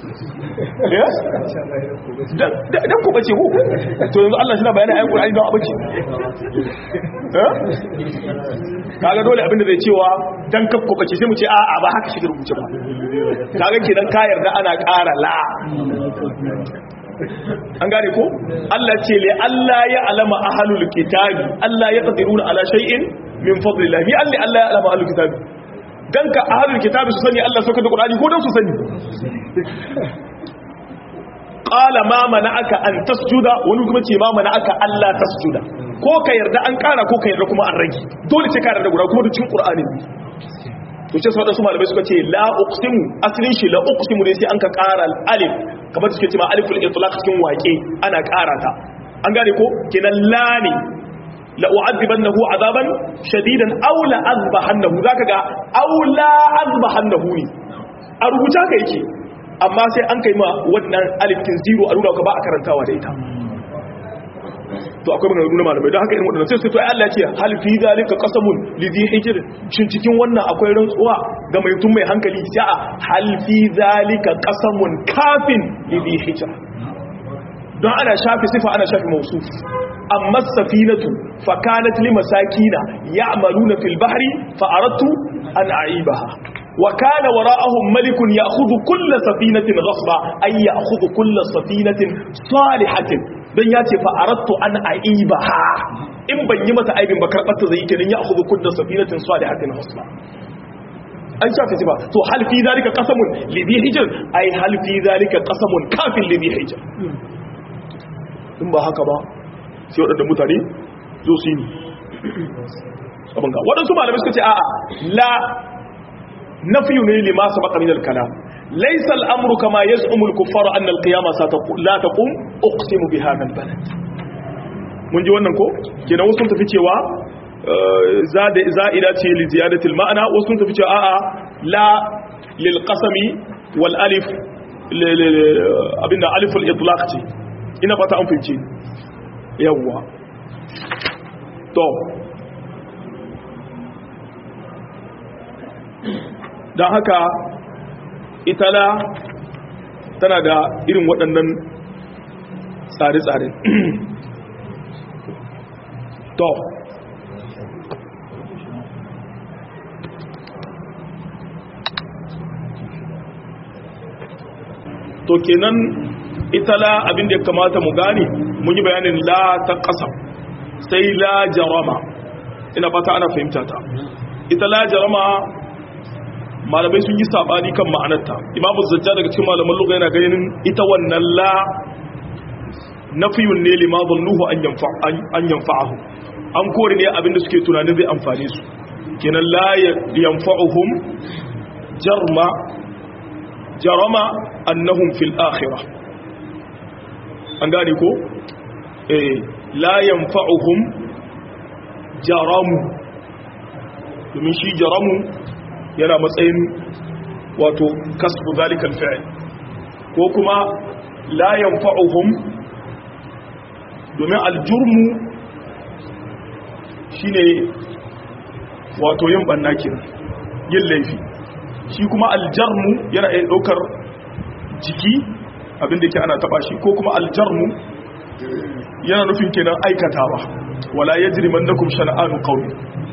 dan ku bace ku to yanzu Allah shi na bayyana ayoyin alqur'ani don abace kaga dole abinda zai cewa dan kakku bace sai mu ce a'a ba haka shi rubuce ba kaga kenan ka yarda ana ƙara la an gane ko Allah ce le Allah ya alama ahlul kitabi Allah ya qadiruna ala shay'in min fadlillah mi Allah Allah ya alama ahlul kitabi dan ka ahlul kitabi su sani Allah sauka da Qur'ani ko dan su sani qala ma mana'aka an tasjuda wani kuma ce ma mana'aka Allah tasjuda ko ka yarda an kara ko ka yarda kuma an rage dole ce ka yarda guda kuma da cikin Qur'ani to ce sau su malamai suka ce la uqsimu asalin shi la uqsimu ne sai an ka ƙara alif kamar suke cewa aliful itlaq cikin waƙe ana ƙara ta an gane ko kenan la ne la u'adhibannahu azaban shadidan aw la azbahannahu zaka ga aw la azbahannahu ne a rubuta ka yake amma sai an kai ma wannan alifin zero a nuna ka ba a karantawa da ita to akwai magana nuna malamai don haka irin waɗanda sai sai to ai Allah ce hal fi zalika qasamun li dhi hijr shin cikin wannan akwai rantsuwa ga mai tun mai hankali sai a hal fi zalika qasamun kafin li dhi hijr don ana shafi sifa ana shafi mausuf amma safinatu fa kanat li masakina ya'maluna fil bahri fa aradtu an a'ibaha wa kana wara'ahum malikun ya'khudhu kull safinatin ghasba ay ya'khudhu kull safinatin salihatin don ya ce fa aradtu an a'ibaha in ban yi mata aibin ba karbar ta zai kenan ya'khudhu kull safinatin salihatin ghasba an shafi sifa to hal fi zalika qasamun li dhi hijr ay hal fi zalika qasamun kafin li dhi hijr in ba haka ba sai waɗanda mutane zo su yi abin ga waɗansu malamai suka ce a'a la na fiye ne lima su baka minal kana laisa al'amuru kama ya zuumul kuffaru annal qiyama la taqum uqsimu bi hadha albalad mun ji wannan ko kenan wasu tafi cewa za'ida ce li ziyadatil ma'ana wasu tafi cewa a'a la lil qasami wal alif abinda aliful itlaq ce ina fata an fice yawwa to don haka itala tana da irin waɗannan tsare-tsare to to kenan ita la abin da ya kamata mu gane mun yi bayanin la ta ƙasa sai la jarama ina fata ana fahimta ta ita la jarama malamai sun yi sabani kan ma'anarta imamu zajja daga cikin malaman lugha yana ganin ita wannan la nafiyun ne lima zannuhu an yanfa'ahu an kore ne abin da suke tunanin zai amfane su kenan la yanfa'uhum jarma jarama annahum fil akhirah an gane ko eh la yanfa'uhum jaramu domin shi jaramu yana matsayin wato kasbu zalikal fi'l ko kuma la yanfa'uhum domin aljurmu shine wato yin banna kenan yin laifi shi kuma aljarmu yana iya daukar jiki abinda ke ana taba shi ko kuma aljarmu yana nufin kenan aikatawa wala yajrimannakum shana'anu qawmi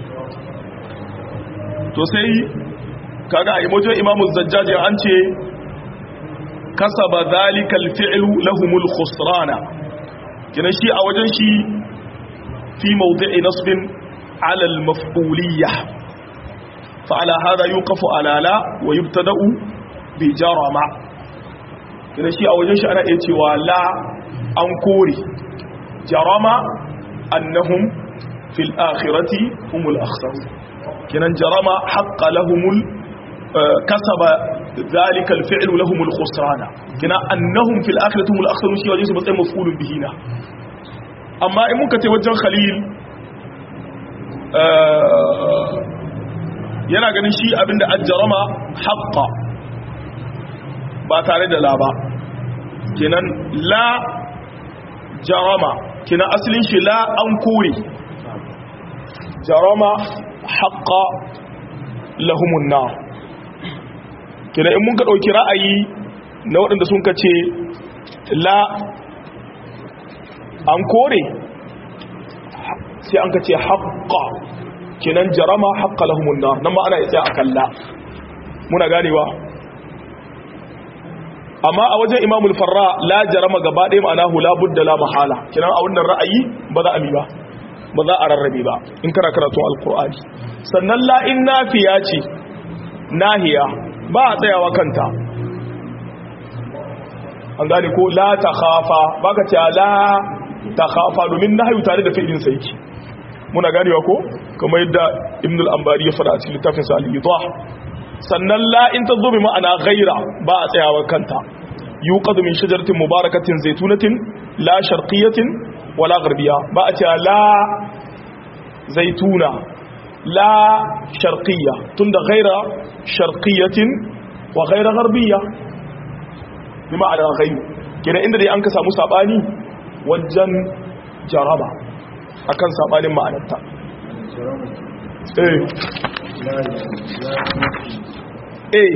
to sai kaga a imojin imamu zajjaji an ce kasaba zalikal fi'lu lahumul khusrana kina shi a wajen shi fi mawdi'i nasbin ala al-maf'uliyya fa ala hada yuqafu ala la wa yubtada'u bi jarama kina shi a wajen shi ana iya cewa la an kore jarama annahum fil akhirati humul akhsarun kinan jarama haqqa lahumul kasaba ذلك الفعل لهم الخسران كنا انهم في الاخره هم الاخسرون شي wajen su matsayin mafulun bihi na amma in muka ce wajen khalil yana ganin shi abinda ajjarama haqqa ba tare da la ba kenan la jarama kenan asalin shi la an kore jarama haqqa lahumun nar kenan in mun ka ɗauki ra'ayi na waɗanda sun ka ce la an kore sai an ka ce haƙƙa kenan jarama haƙƙa lahumun nar nan ma ana isa a kalla muna ganewa amma a wajen imamul farra la jarama gaba ɗaya ma'ana hula budda la mahala kenan a wannan ra'ayi ba za a mi ba ba za a rarrabe ba in kana karatun alkur'ani sannan la in nafiya ce nahiya ba a tsayawa kanta an gane ko la ta khafa ba ka ce la ta khafa domin na hayu tare da fi'ilin saiki muna ganewa ko kamar yadda ibn al-ambari ya fara a cikin littafin sa al-idah sannan la in ta zo bi ma'ana ghaira ba a tsayawa kanta yuqadu min shajaratin mubarakatin zaitunatin la sharqiyatin wala gharbiya ba a cewa la zaituna la sharqiyya tunda ghaira sharqiyatin wa ghaira gharbiyya bi ma'ana ghairu kenan inda dai an ka samu sabani wajen jaraba akan sabanin ma'anarta eh eh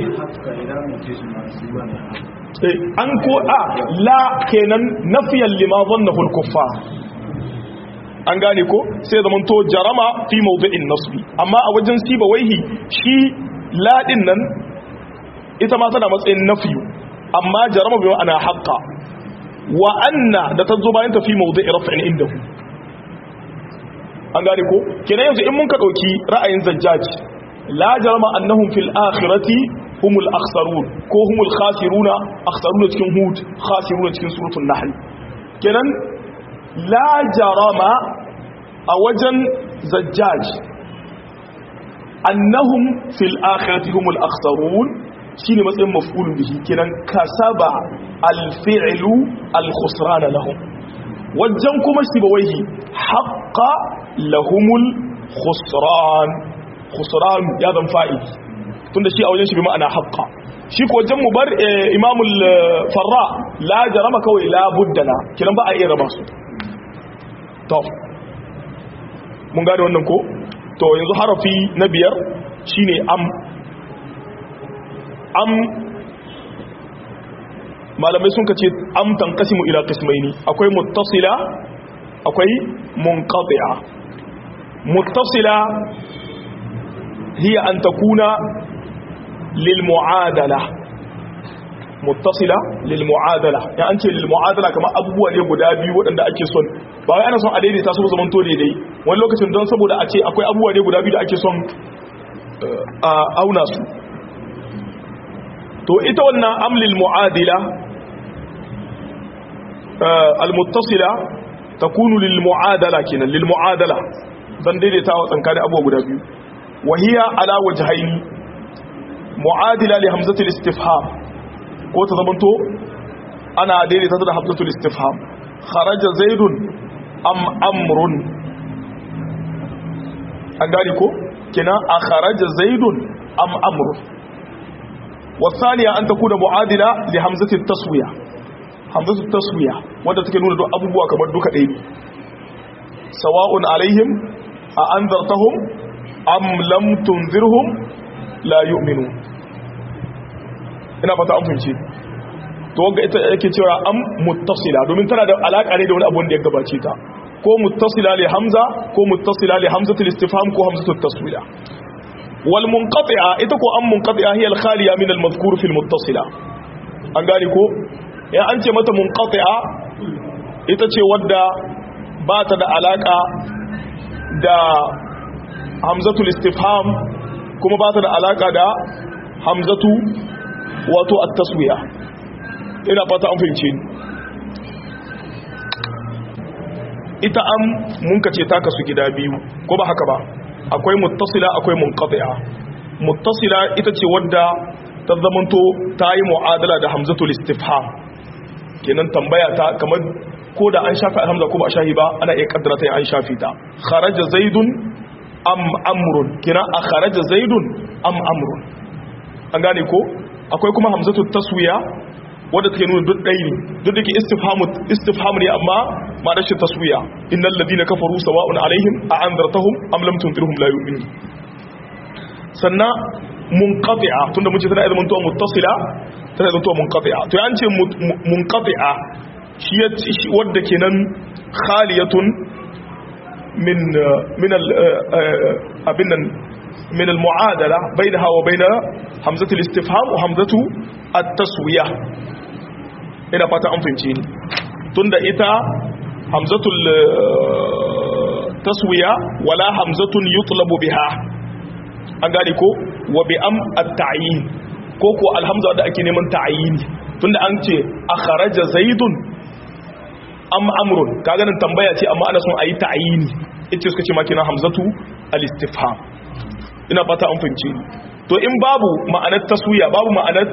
an ko a la kenan nafiyan lima zannahu al-kuffar an gane ko sai zaman to jarama fi mawdi'in nasbi amma a wajen siba waihi shi la din nan ita ma tana matsayin nafiyu amma jarama bi ma'ana haqqa wa anna da tazo bayan ta fi mawdi'i raf'in indahu an gane ko kenan yanzu in mun ka dauki ra'ayin zajjaj la jarama annahum fil akhirati humul akhsarun ko humul khasiruna akhsaruna cikin hud khasiruna cikin suratul nahl kenan la jarama a wajen zajjaj annahum fil akhirati humul akhsarun shine matsayin maf'ulun bihi kenan kasaba al fi'lu al khusrana lahum wajen kuma sibawaihi haqqa lahumul khusran khusran ya zan fa'ili tunda shi a wajen shi bi ma'ana haqqa shi ko wajen mubar imamul farra la jarama kawai la buddala kiran ba a iya raba su to mun gane wannan ko to yanzu harafi na biyar shine am am malamai sun kace am tanqasimu ila qismaini akwai muttasila akwai munqati'a muttasila hiya an takuna lil mu'adala muttasila lil mu'adala ya an ce lil mu'adala kamar abubuwa ne guda biyu waɗanda ake son ba wai ana son a daidaita su zaman to daidai wani lokacin don saboda a ce akwai abubuwa ne guda biyu da ake son a auna su to ita wannan amlil mu'adila al-muttasila takunu lil mu'adala kenan lil mu'adala dan daidaita wa tsankanin abubuwa guda biyu wa hiya ala wajhaini mu'adila li hamzatil istifham ko ta zamanto ana daidaita ta da hamzatul istifham kharaja zaidun am amrun an gani ko kina a kharaja zaidun am amrun wasaniya an takuna mu'adila li hamzatil taswiya hamzatul taswiya wanda take nuna duk abubuwa kamar duka ɗaya ne sawa'un alaihim a anzartahum am lam tunzirhum la yu'minun ina fata an fahimci to wanga ita yake cewa am muttasila domin tana da alaka ne da wani abu da ya gabace ta ko muttasila li hamza ko muttasila li hamzatul istifham ko hamzatul taswila wal munqati'a ita ko am munqati'a hiya al khaliya min al madhkur fi al muttasila an gane ko ya an ce mata munqati'a ita ce wadda ba ta da alaka da hamzatul istifham kuma ba ta da alaka da hamzatu wato at-taswiya ina fata an fahimce ni ita am mun kace ta kasu gida biyu ko ba haka ba akwai muttasila akwai munqati'a muttasila ita ce wadda ta zamanto ta yi mu'adala da hamzatul istifham kenan tambaya ta kamar ko da an shafi alhamza ko ba a shafi ba ana iya kaddara ta an shafi ta kharaja zaidun am amrun kina a kharaja zaidun am amrun an gane ko akwai kuma hamzatu taswiya wadda take nuna duk ɗaya ne duk da ke istifhamu ne amma ma rashin taswiya innal ladina kafaru sawa'un alaihim a anzartahum am lam tunzirhum la yu'minun sannan munqati'a tunda mun ce tana idan mutuwa muttasila tana idan mutuwa munqati'a to an ce munqati'a shi wadda kenan khaliyatun min min al abin nan من المعادلة بينها وبين همزة الاستفهام وهمزة التسوية ina fata an fahimci ni tunda ita hamzatul taswiya wala hamzatun yutlabu biha an gane ko wa bi am at-ta'yin ko ko alhamza da ake neman ta'yin tunda an ce akharaja zaidun am amrun kaga nan tambaya ce amma ana son ayi ta'yini ita suka ce ma kina hamzatu al-istifham ina fata an fahimce ni to in babu ma'anar taswiya babu ma'anar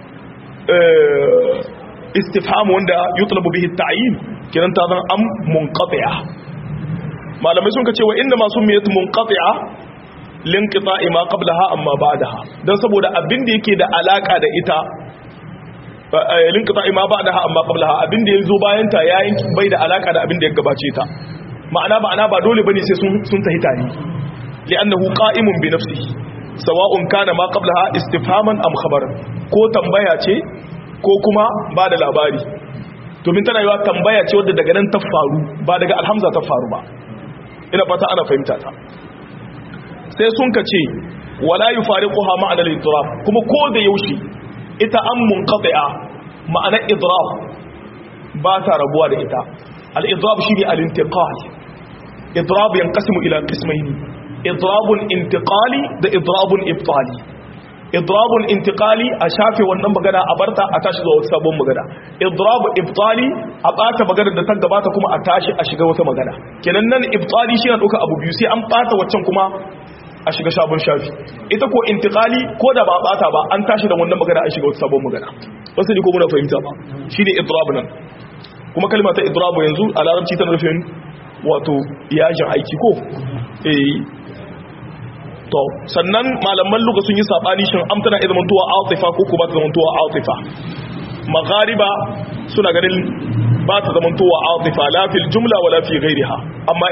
istifham wanda yutlabu bihi ta'yin kiran ta zan am munqati'a malamai sun ka ce wa inda masu miyat munqati'a linqita'i ma qablaha amma ba'daha dan saboda abin da yake da alaka da ita linqita'i ma ba'daha amma qablaha abin da yazo bayan ta yayin bai da alaka da abin da ya gabace ta ma'ana ma'ana ba dole bane sai sun sun tahi tare li'annahu qa'imun bi nafsihi sawa'un kana ma qablaha istifhaman am khabaran ko tambaya ce ko kuma ba da labari domin tana yiwa tambaya ce wadda daga nan ta faru ba daga alhamza ta faru ba ina fata ana fahimta ta sai sun ka ce wala yufariquha ma'ana al-idrab kuma ko da yaushe ita an munqati'a ma'ana idrab ba ta rabuwa da ita al-idrab shine al-intiqal idrab yanqasimu ila qismayn idrabun intiqali da idrabun ibtali idrabun intiqali a shafe wannan magana a barta a tashi zuwa wata sabon magana idrabu ibtali a bata magana da ta gabata kuma a tashi a shiga wata magana kenan nan ibtali shi na ɗauka abu biyu sai an bata waccan kuma a shiga sabon shafi ita ko intiqali ko da ba bata ba an tashi da wannan magana an shiga wata sabon magana wasu ne ko muna fahimta ba shine idrabu nan kuma kalma ta idrabu yanzu a larabci tana nufin wato yajin aiki ko eh to sannan malaman luga sun yi sabani shin am tana idan mantuwa atifa ko ko ba ta zamantowa atifa maghariba suna ganin ba ta zamantowa atifa la fil jumla wala fi ghairiha amma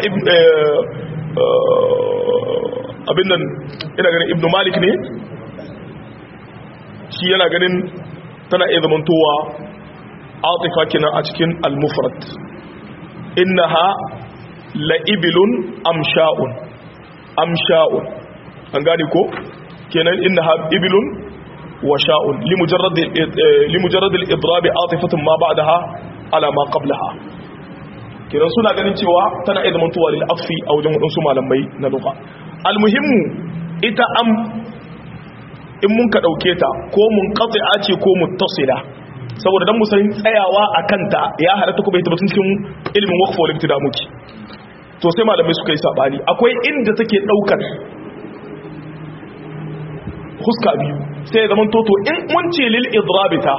abin nan ina ganin ibnu malik ne shi yana ganin tana iya zamantowa atifa kenan a cikin al-mufrad innaha la'ibilun amsha'un amsha'un an gane ko kenan innaha ibilun wa sha'un limujarrad limujarrad al-idrab atifatun ma ba'daha ala ma qablaha kenan suna ganin cewa tana iya zamantowa lil afi a wajen wadansu malamai na lugha almuhimmu ita am in mun ka dauke ta ko mun qati'a ce ko muttasila saboda dan musan tsayawa akan ta ya halatta kuma ita batun cikin ilimin waqf wal ibtida muke to sai malamai suka yi sabani akwai inda take daukar huska biyu sai zaman toto in mun ce lil idrabita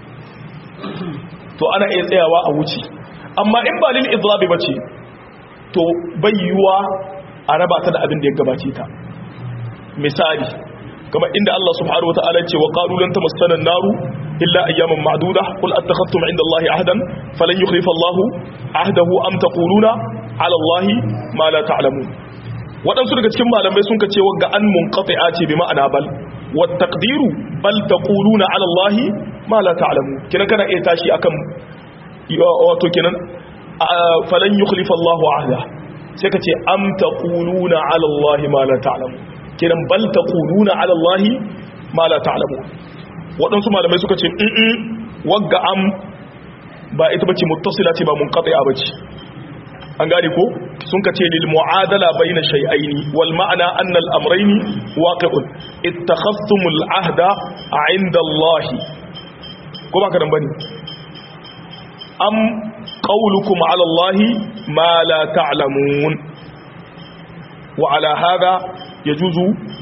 to ana iya tsayawa a wuce amma in ba lil idrabi bace to bayyuwa a raba ta da abin da ya gabace ta misali kamar inda Allah subhanahu wataala ce wa qalu lan tamassana an-naru illa ayyaman ma'duda qul attakhadtum 'inda Allahi ahdan falan yukhlifa Allahu ahdahu am taquluna 'ala Allahi ma la ta'lamun wadansu daga cikin malamai sun kace wagga an munqati'a ce bi ma'ana bal wa taqdiru bal taquluna 'ala Allahi ma la ta'lamun kina kana iya tashi akan wato kenan falan yukhlifa Allahu ahda sai kace am taquluna 'ala Allahi ma la ta'lamun kiran bal taquluna ala allahi ma la ta'lamun wadansu malamai suka ce in wagga am ba ita bace muttasila ce ba munqati'a bace an gane ko sun ka ce lil mu'adala bayna shay'aini wal ma'ana anna al amrayni waqi'un ittakhadhtumul ahda 'inda allahi ko ba ka dan bane am qawlukum ala allahi ma la ta'lamun wa ala hadha يجوز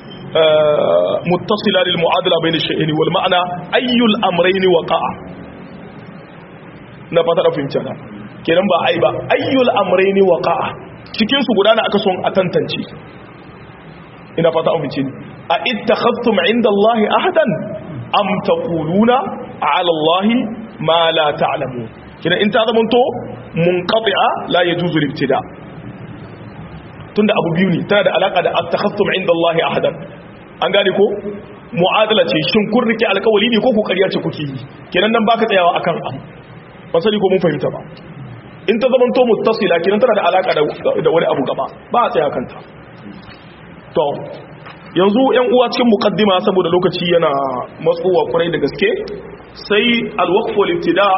متصلا للمعادلة بين الشيئين والمعنى أي الأمرين وقع نفتا فهمت هذا kenan ba ai ba ayyul amrayni waqa'a cikin su gudana aka son a tantance ina fata an fice a ittakhadtum inda Allah ahadan am taquluna ala Allah ma la ta'lamun kina in ta zamanto munqati'a la yajuzu al-ibtida' tunda abu biyu ne tana da alaka da at-takhassum inda Allah ahadan an gane ko mu'adala ce shin kun rike alƙawari ne ko ku ƙarya ce kuke yi kenan nan baka tsayawa akan abu ba sani ko mun fahimta ba in ta zamanto muttasila kenan tana da alaka da wani abu gaba ba a tsaya kanta to yanzu yan uwa cikin muqaddima saboda lokaci yana matsowa kurai da gaske sai al-waqf wal ibtida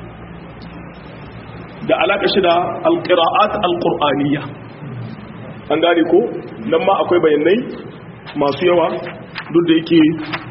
da alaka shi da al-qira'at al-qur'aniyya an gane ko nan ma akwai bayanai masu yawa duk da yake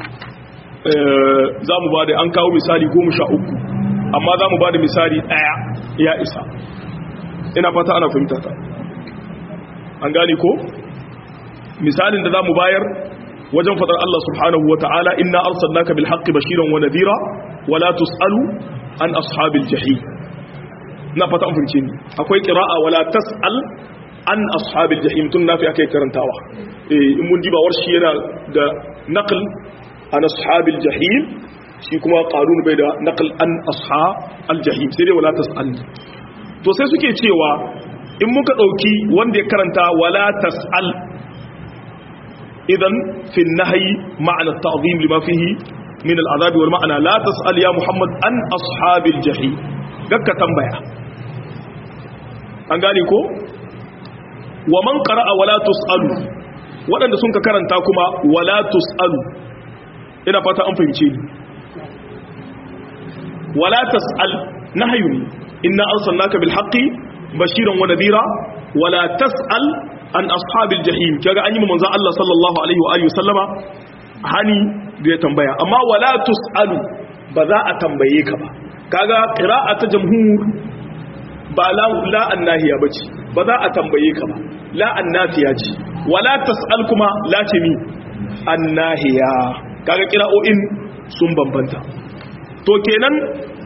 za mu ba da an kawo misali goma sha uku amma za mu ba da misali ɗaya ya isa ina fata ana fahimta ta an gane ko misalin da za mu bayar wajen fadar Allah subhanahu wa ta'ala inna arsalnaka bil haqqi bashiran wa nadhira wa la tusalu an ashabil jahim na fata an fahimce ni akwai qira'a wala tasal an ashabil jahim tun nafi akai karantawa eh in mun diba warshi yana da naql an ashabil jahim shi kuma qarun bai da naql an ashabil jahim sai dai wala tasal to sai suke cewa in muka dauki wanda ya karanta wala tasal idan fi nahyi ma'ana at-ta'zim lima fihi min al-'adab wal ma'ana la tasal ya muhammad an ashabil jahim gakka tambaya an gane ko wa man qara'a wala tusalu waɗanda sun ka karanta kuma wala tusalu ina fata an fahimce ni wala tasal nahyun inna arsalnaka bil haqqi bashiran wa nadhira wala tasal an ashabil jahim kaga an yi manzon Allah sallallahu alaihi wa alihi sallama hani da ya tambaya amma wala tusalu ba za a tambaye ka ba kaga qira'a ta jamhur ba la annahiya ba ce ba za a tambaye ka ba la annafiya ce wala tas'al kuma la ce mi annahiya kaga kira'o'in sun bambanta to kenan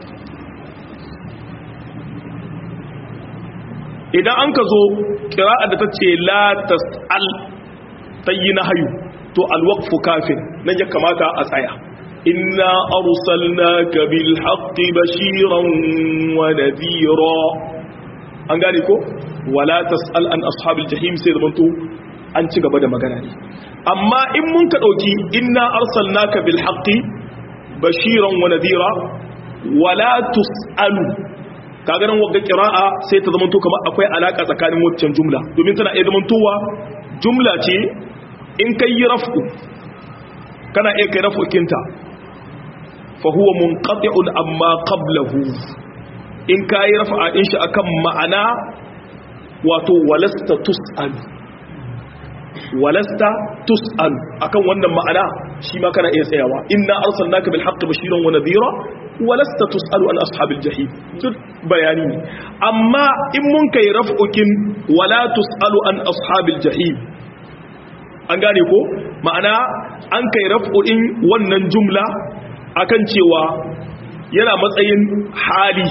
idan an ka zo kira'a da ta ce la tas'al ta yi na hayu to alwaqfu kafin nan ya kamata a tsaya inna arsalnaka bil haqqi bashiran wa nadhira an gane ko wala tas'al an ashabil jahim sai da manto an ci gaba da magana ne amma in mun ka dauki inna arsalnaka bil haqqi bashiran wa nadhira wala tus'alu kaga nan wagga qira'a sai ta zamanto kamar akwai alaka tsakanin waccan jumla domin tana iya zamantowa jumla ce in kai yi raf'u kana iya kai raf'u kinta fa huwa munqati'un amma qablahu in ka yi rafa ɗin shi akan ma'ana wato walasta tus'al walasta tus'al akan wannan ma'ana shi ma kana iya tsayawa inna arsalnaka bil haqqi bashiran wa nadhira walasta tus'alu an ashabil jahim duk bayani ne amma in mun kai raf'ukin wala tus'alu an ashabil jahim an gane ko ma'ana an kai raf'uin wannan jumla akan cewa yana matsayin hali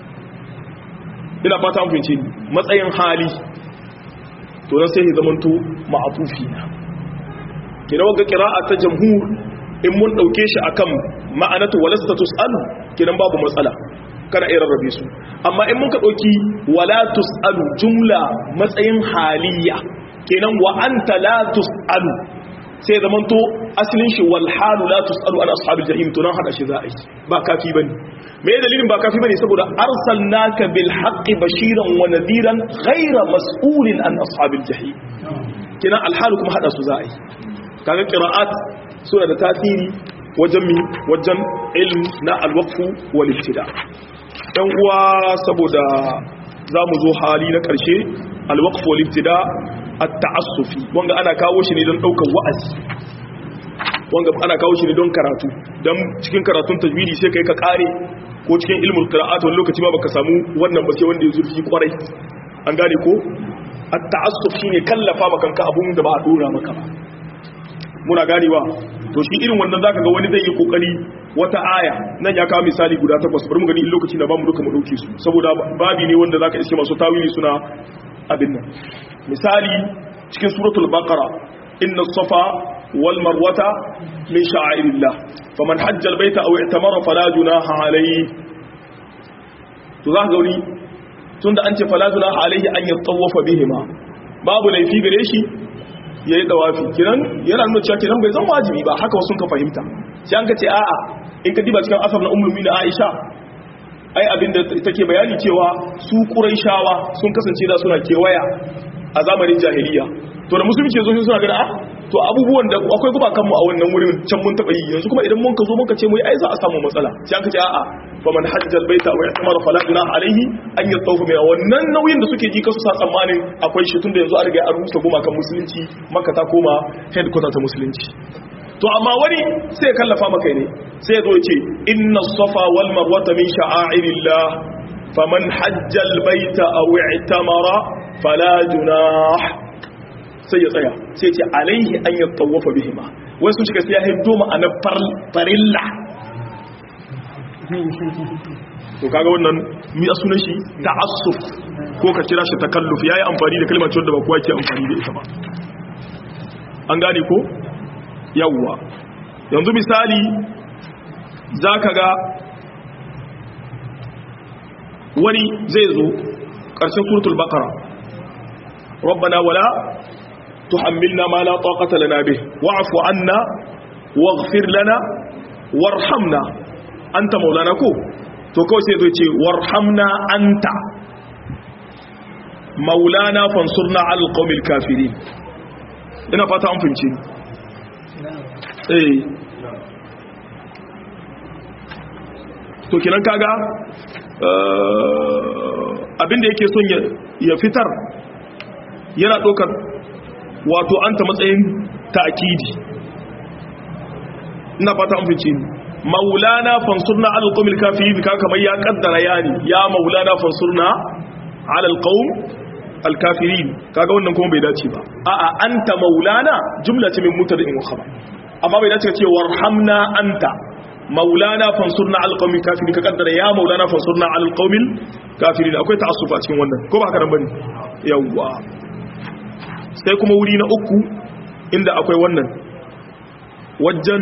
ina fata an fahimce matsayin hali to nan sai ya zamanto ma'atufi na kina waga qira'a ta jamhur in mun dauke shi akan ma'anatu walasta tusalu kinan babu matsala kana iya rarrabe su amma in mun ka dauki wala tusalu jumla matsayin haliya kenan wa anta la tusalu sai zamanto asalin shi wal halu la tusalu an ashabil jahim to nan hada shi za a yi ba kafi bane me dalilin ba kafi bane saboda arsalnaka bil haqqi bashiran wa nadiran ghayra mas'ulin an ashabil jahim kina al halu kuma hada su za a yi kaga qira'at suna da tasiri wajen mi wajen ilm na al waqfu wal ibtida dan uwa saboda zamu zo hali na karshe al waqfu wal ibtida at-ta'assufi wanga ana kawo shi ne don daukar wa'azi wanga ana kawo shi ne don karatu dan cikin karatun tajwidi sai kai ka kare ko cikin ilmul qira'at wani lokaci ma baka samu wannan ba sai wanda ya zurfi kwarai an gane ko at-ta'assuf shine kallafa maka kanka abun da ba a dora maka ba muna ganewa to shi irin wannan zaka ga wani zai yi kokari wata aya nan ya kawo misali guda takwas bari mu gani in lokaci na bamu duka mu dauke su saboda babi ne wanda zaka iske masu tawili suna abin nan misali cikin suratul baqara inna safa wal marwata min sha'airillah faman hajja albayta aw i'tamara fala junaha alayhi to za ka gauri tunda an ce fala junaha alayhi an yatawafa bihima babu laifi gare shi yayi dawafi kiran yana nuna cewa kiran bai zama wajibi ba haka wasu ka fahimta sai an ka ce a'a in ka diba cikin asar na ummul mu'minin Aisha ai abinda take bayani cewa su quraishawa sun kasance da suna kewaya a zamanin jahiliya to da musulunci zo suna gada ah to abubuwan da akwai guba kanmu a wannan wurin can mun taba yi yanzu kuma idan mun ka zo muka ce mu ai za a samu matsala sai an ka ce a'a fa man hajjal baita wa i'tamara fala junaha alaihi an yatawafa mai wannan nauyin da suke ji kasu sa tsammanin akwai shi tunda yanzu an riga an rusa goma kan musulunci makka ta koma headquarter ta musulunci to amma wani sai kallafa maka ne sai zo ce inna safa wal marwata min sha'airillah faman hajjal baita aw i'tamara fala junah sai ya tsaya sai ce alaihi an yattawafa bihima wai sun shiga sai ya hiddo ma'anar farilla to kaga wannan mi a sunan shi ta'assuf ko ka kira shi takalluf yayi amfani da kalmar da ba kowa ke amfani da ita ba an gane ko yawwa yanzu misali zaka ga wani zai zo ƙarshen suratul baqara rabbana wala tuhammilna ma la taqata lana bih wa'fu anna waghfir lana warhamna anta maulana ko to kawai sai zai ce warhamna anta maulana fansurna alqawmil kafirin ina fata an fince eh to kinan kaga abinda yake son ya fitar yana ɗaukar wato anta matsayin ta'kidi ina fata an fince ni maulana fansurna ala alqawmil kafirin ka kamar ya kaddara yani ya maulana fansurna ala alqawm alkafirin kaga wannan kuma bai dace ba a'a anta maulana jumla ce min mutadin wa khabar amma bai dace ka ce warhamna anta maulana fansurna ala alqawmil kafirin ka kaddara ya maulana fansurna ala alqawmil kafirin akwai ta'assufa a cikin wannan ko ba haka nan bane yawa sai kuma wuri na uku inda akwai wannan wajen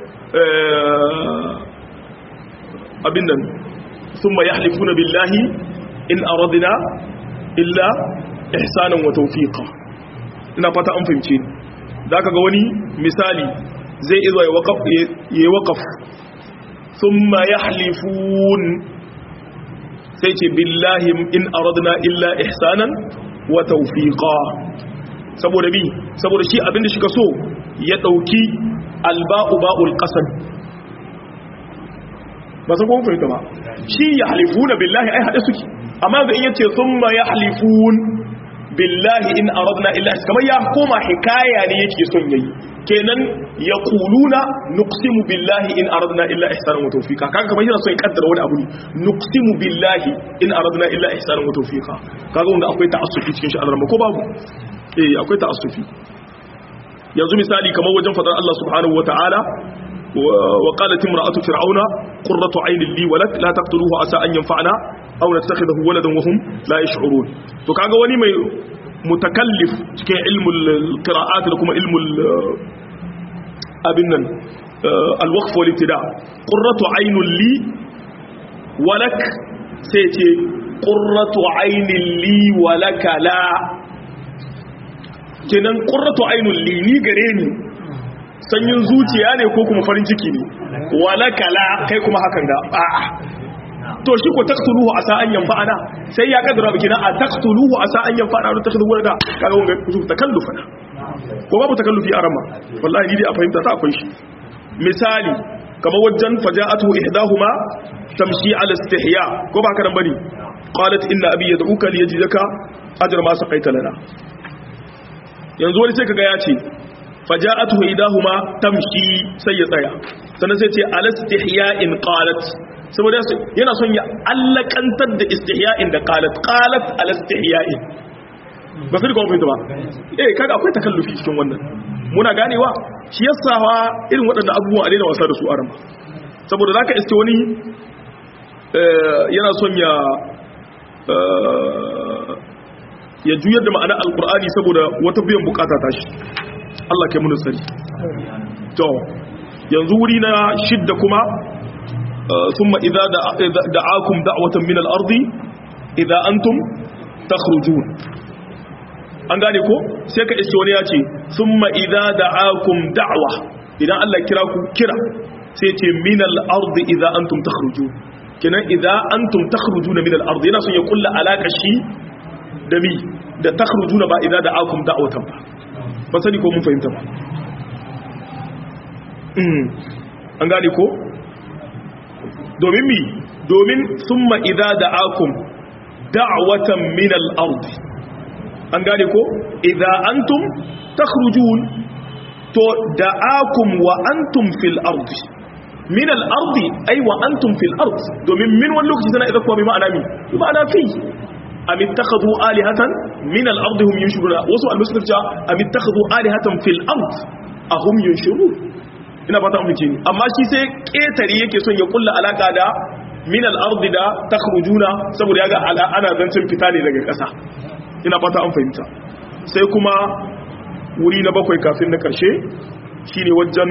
abin nan sun ma ya halifuna billahi in aradina illa ihsanan wa tawfiqa ina fata an fahimce ni zaka ga wani misali zai izo ya waqaf ya waqaf thumma yahlifun sai ce billahi in aradna illa ihsanan wa tawfiqa saboda bi saboda shi abinda shi ka so ya dauki alba'u ba'ul qasam ba san kuma fahimta ba shi ya halifuna billahi ai hade suke amma da in yace thumma yahlifun billahi in aradna illa kamar ya koma hikaya ne yake son yayi kenan yaquluna nuqsimu billahi in aradna illa ihsanan wa tawfiqa kaga kamar yana son ya kaddara wani abu ne nuqsimu billahi in aradna illa ihsanan wa tawfiqa kaga wanda akwai ta'assufi cikin shi Allah ko babu eh akwai ta'assufi yanzu misali kamar wajen fadar Allah subhanahu wataala وقالت امرأة فرعون قرة عين لي ولك لا تقتلوه عسى أن ينفعنا أو نتخذه ولدا وهم لا يشعرون to kaga wani mai mutakallif cikin ilmul qira'at da kuma ilmul abin nan al-waqf wal ibtida qurratu aynun li walak sai ce qurratu aynin li walaka la kenan qurratu aynun li ni gare ni sanyin zuciya ne ko kuma farin ciki ne walakala kai kuma hakan da a'a to shi ko taqtuluhu asa an yanfa'ana sai ya kaddara biki na a taqtuluhu asa an yanfa'ana da takhdu wala kaga wanga ku takallufa ko babu takallufi a rama wallahi ni dai a fahimta ta akwai shi misali kamar wajen faja'atu ihdahuma tamshi ala istihya ko ba haka nan bane qalat inna abi yad'uka liyajidaka ajra ma saqaita lana yanzu wani sai kaga ya ce faja'atu idahuma tamshi sai ya tsaya sannan sai ce alastihya'in qalat saboda yana son ya allakantar da istihya'in da qalat qalat alastihya'in ba sai kuma fahimta ba eh kaga akwai takallufi cikin wannan muna ganewa shi yasa wa irin waɗannan abubuwan a daina wasa da su a rama saboda zaka iske wani yana son ya ya juyar da ma'anar alkur'ani saboda wata biyan bukata ta shi Allah kai mun sani to yanzu wuri na shidda kuma thumma idza da'akum da'watan min al-ardi idza antum takhrujun an gane ko sai ka iske wani ya ce thumma idza da'akum da'wa idan Allah kira ku kira sai ce min al-ardi idza antum takhrujun kenan idza antum takhrujuna min al-ardi yana son ya kulla alaka shi da mi da takhrujuna ba idza da'akum da'watan ba ba sani ko mun fahimta ba an gane ko domin mi domin summa idza da'akum da'watan min al-ard an gane ko idza antum takhrujun to da'akum wa antum fil ard min al-ard ay wa antum fil ard domin min wani lokaci tana idza kuwa bi ma'ana mi bi ma'ana fi am ittakhadhu alihatan min al-ard hum yushruna wasu al-muslim ja am ittakhadhu alihatan fil ard ahum yunshuru ina fata amince ni amma shi sai ketare yake son ya kulla alaka da min al-ardi da takhrujuna saboda yaga ana zancin fita ne daga ƙasa ina fata an fahimta sai kuma wuri na bakwai kafin na karshe shine wajen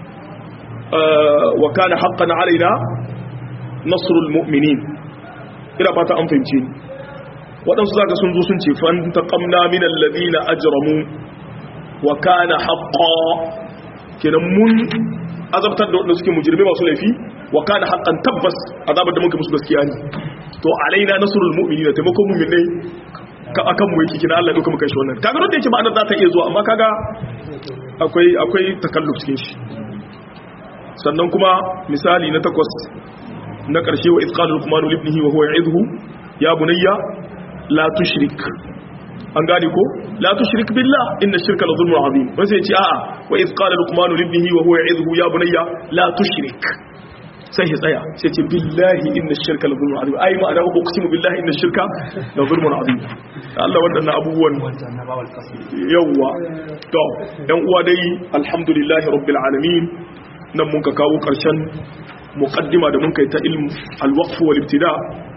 wa kana haqqan alaina nasrul mu'minin ina fata an fahimce ni waɗansu zaka sun zo sun ce fan taqamna min alladhina ajramu wa kana haqqan kenan mun azabtar da waɗanda suke mujirme masu laifi wa kana haqqan tabbas azabar da muka musu gaskiya ne to alaina nasrul mu'minina taimakon mu'minai ka akan mu yake kina Allah ya dauka muka shi wannan kaga da yake ma'anar za ta iya zuwa amma kaga akwai akwai takalluf cikin shi sannan kuma misali na takwas na karshe wa izqalu luqmanu libnihi wa huwa ya'idhu ya bunayya la tushrik an gane ko la tushrik billah inna shirka la zulmun azim wai sai ya ce a'a wa iz qala luqman li ibnihi wa huwa ya'idhu ya bunayya la tushrik sai ya tsaya sai ce billahi inna shirka la zulmun azim ai ma'ana ko kusimu billahi inna shirka la zulmun azim Allah wadannan abubuwan yawa to dan uwa dai alhamdulillahi rabbil alamin nan mun ka kawo karshen muqaddima da mun kai ta ilm al-waqf wal ibtida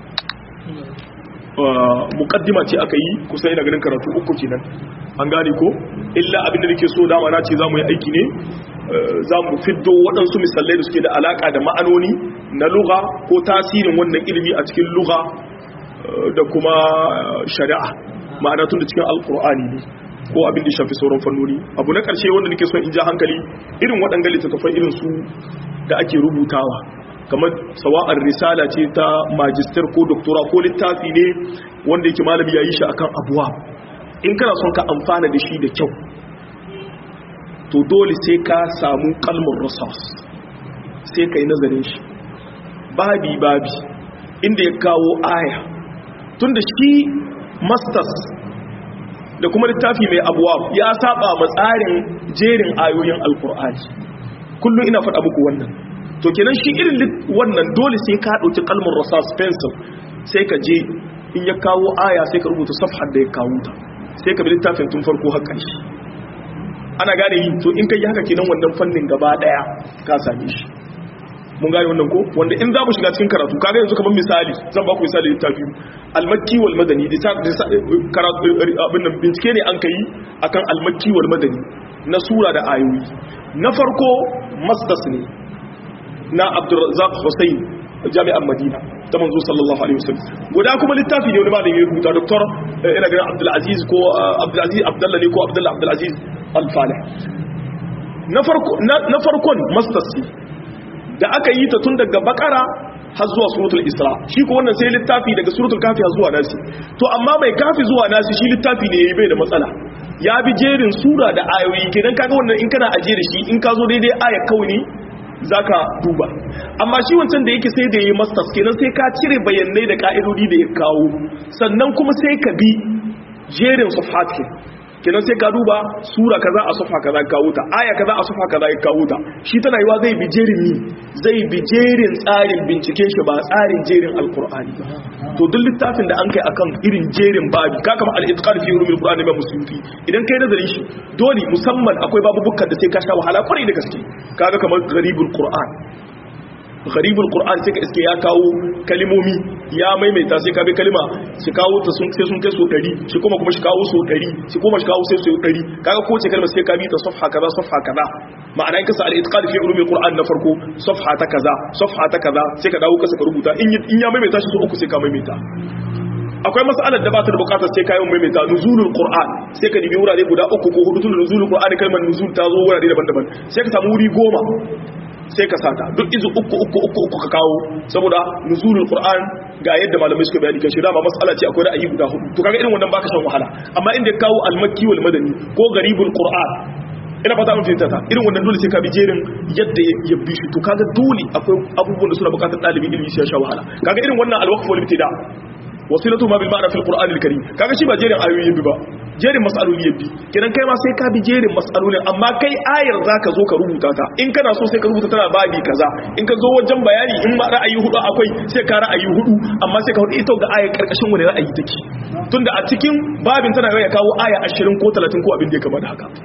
mukaddima ce aka yi kusa ina ganin karatu uku kenan an gane ko illa abinda nake so dama na ce zamu yi aiki ne zamu fiddo waɗansu misalai da suke da alaka da ma'anoni na lugha ko tasirin wannan ilimi a cikin lugha da kuma shari'a ma'ana tun da cikin alkur'ani ne ko abin da shafi sauran fannoni abu na ƙarshe wanda nake son in ja hankali irin waɗanga littattafai irin su da ake rubutawa kamar sawa'ar risala ce ta majistar ko doktora ko littafi ne wanda yake malami ya yi shi akan abuwa in kana son ka amfana da shi da kyau to dole sai ka samu kalmar rasas sai ka yi nazarin shi babi babi inda ya kawo aya tun da shi masters da kuma littafi mai abuwa ya saba matsarin jerin ayoyin alkur'ani kullum ina faɗa muku wannan to kenan shi irin wannan dole sai ka ɗauki kalmar rasas pencil sai ka je in ya kawo aya sai ka rubuta safhar da ya kawo ta sai ka bi littafin tun farko har ƙarshe ana gane yi to in kai haka kenan wannan fannin gaba daya ka same shi mun gane wannan ko wanda in za mu shiga cikin karatu kaga yanzu kamar misali zan ba ku misali littafi al-makki wal madani karatu abin nan bincike ne an kai akan al-makki wal madani na sura da ayoyi na farko mastas ne na Abdurrazzaq Hussein jami'an Madina ta manzo sallallahu alaihi wasallam guda kuma littafi ne wani malami ya rubuta doktor ina ganin Abdul Aziz ko Abdul Aziz Abdullah ne ko Abdullah Abdul Aziz Al-Falih na farko na farkon masters da aka yi ta tun daga bakara har zuwa suratul isra shi ko wannan sai littafi daga suratul kafi har zuwa nasi to amma mai kafi zuwa nasi shi littafi ne yayi bai da matsala ya bi jerin sura da ayoyi kenan kaga wannan in kana aje da shi in ka zo daidai aya kawai ne zaka duba amma shi wancan da yake sai da yayi masters kenan sai ka cire bayanai da ka'idodi da ya kawo sannan kuma sai ka bi jerin safhat kenan sai ka duba sura kaza a safa kaza kawo ta aya kaza a safa kaza ya kawo ta shi tana yiwa zai bi jerin ni zai bi jerin tsarin binciken shi ba tsarin jerin alqur'ani ba to duk littafin da an kai akan irin jerin babi ka kama al-itqan fi ulumil qur'ani ba musulmi idan kai nazarin shi dole musamman akwai babubukan da sai ka sha wahala kwarai da gaske kaga kamar gharibul qur'an gharibul qur'an sai ka iske ya kawo kalimomi ya maimaita sai ka bi kalima shi kawo ta sun sai sun kai so 100 shi kuma kuma shi kawo so 100 shi kuma shi kawo sai so 100 kaga ko ce kalma sai ka bi ta safha kaza safha kaza ma'ana in ka sa al-itqan fi ulumil qur'an na farko safha ta kaza safha ta kaza sai ka dawo ka saka rubuta in in ya maimaita shi so uku sai ka maimaita akwai mas'alar da ba ta da bukatar sai kayan maimaita nuzulul qur'an sai ka dibi wurare guda uku ko hudu tun nuzulul qur'an kalmar nuzul ta zo wurare daban-daban sai ka samu wuri goma sai ka sata duk izu uku uku uku uku ka kawo saboda nuzulul qur'an ga yadda malamai suka bayani kan shi dama mas'ala ce akwai ra'ayi guda hudu to kaga irin wannan baka shan wahala amma inda kawo al-makki wal madani ko garibul qur'an ina fata mun fahimta ta irin wannan dole sai ka bi jerin yadda ya bi shi to kaga dole akwai abubuwan da suna bukatar dalibin ilimi sai ya sha wahala kaga irin wannan al-waqf wal ibtida wasilatu ma bil ma'na fil qur'an al-karim kaga shi ba jerin ayoyi bi ba jerin mas'aloli yabi kidan kai ma sai ka bi jerin mas'alolin amma kai ayar zaka zo ka rubuta ta in kana so sai ka rubuta tana babi kaza in ka zo wajen bayani in ma ra'ayi hudu akwai sai ka ra'ayi hudu amma sai ka hudu ita ga ayar karkashin wani ra'ayi take tunda a cikin babin tana ya kawo aya 20 ko 30 ko abin da ya kama da haka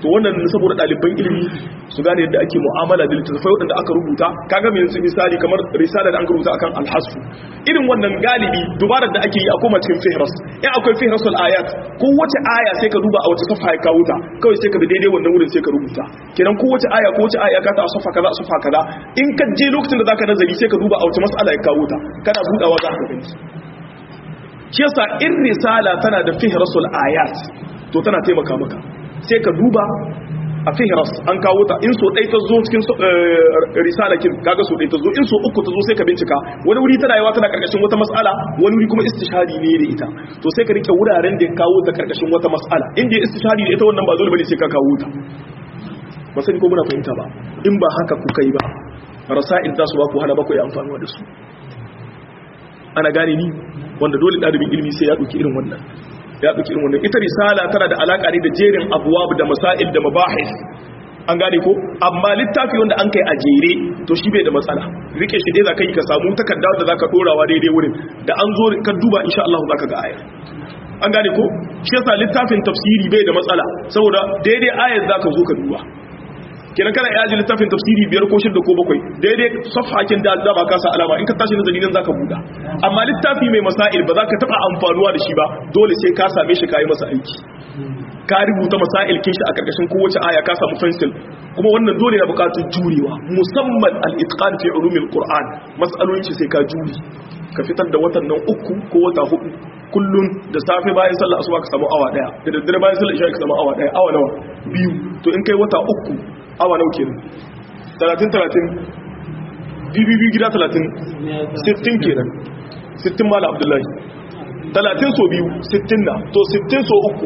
to wannan saboda ɗaliban ilimi su gane yadda ake mu'amala da littattafai waɗanda aka rubuta kaga mai yanzu misali kamar risala da an rubuta akan alhasu irin wannan galibi dubarar da ake yi a koma cikin fihras in akwai fihrasul ayat ko wace aya sai ka duba a wace safa ya kawo ta kawai sai ka bi daidai wannan wurin sai ka rubuta kenan ko wace aya ko wace aya ka ta a safa kaza a safa kaza in ka je lokacin da zaka nazari sai ka duba a wace mas'ala ya kawo ta kana budawa za ka gani shi yasa in risala tana da fihrasul ayat to tana taimaka maka sai ka duba a fihras an kawo ta in so ɗai ta zo cikin risala kin kaga so ɗai ta zo in so uku ta zo sai ka bincika wani wuri tana yawa tana karkashin wata mas'ala wani wuri kuma istishhadi ne da ita to sai ka rike wuraren da ya kawo ta karkashin wata mas'ala in da istishhadi da ita wannan ba dole bane sai ka kawo ta ba sani ko muna fahimta ba in ba haka ku kai ba rasa'il za su ba ku hana ba ku yi amfani da su ana gane ni wanda dole ɗalibin ilimi sai ya ɗauki irin wannan ya ɗauki irin wannan ita risala tana da alaƙa ne da jerin abuwab da masail da mabahis an gane ko amma littafi wanda an kai a jere to shi bai da matsala rike shi dai za ka yi ka samu takarda da za ka ɗorawa daidai wurin da an zo ka duba insha Allah za ka ga ayar an gane ko shi yasa littafin tafsiri bai da matsala saboda daidai ayar za ka zo ka duba kenan kana yaji littafin tafsiri biyar ko shida ko bakwai daidai safhakin da da ba ka sa alama in ka tashi nazari nan zaka buda amma littafi mai masail ba za ka taba amfanuwa da shi ba dole sai ka same shi kai masa aiki ka rubuta masail kin shi a karkashin kowace aya ka samu pencil kuma wannan dole na bukatar jurewa musamman al-itqan fi ulumil qur'an mas'alolin shi sai ka juri ka fitar da watan nan uku ko wata hudu kullun da safe bayan sallar asuba ka samu awa daya da daddare bayan sallar isha ka samu awa daya awa nawa biyu to in kai wata uku awa nau kenan 30-30 bibibi gida 30 60 kenan 60 mala abdullahi 30 so biyu 60 na to 60 so uku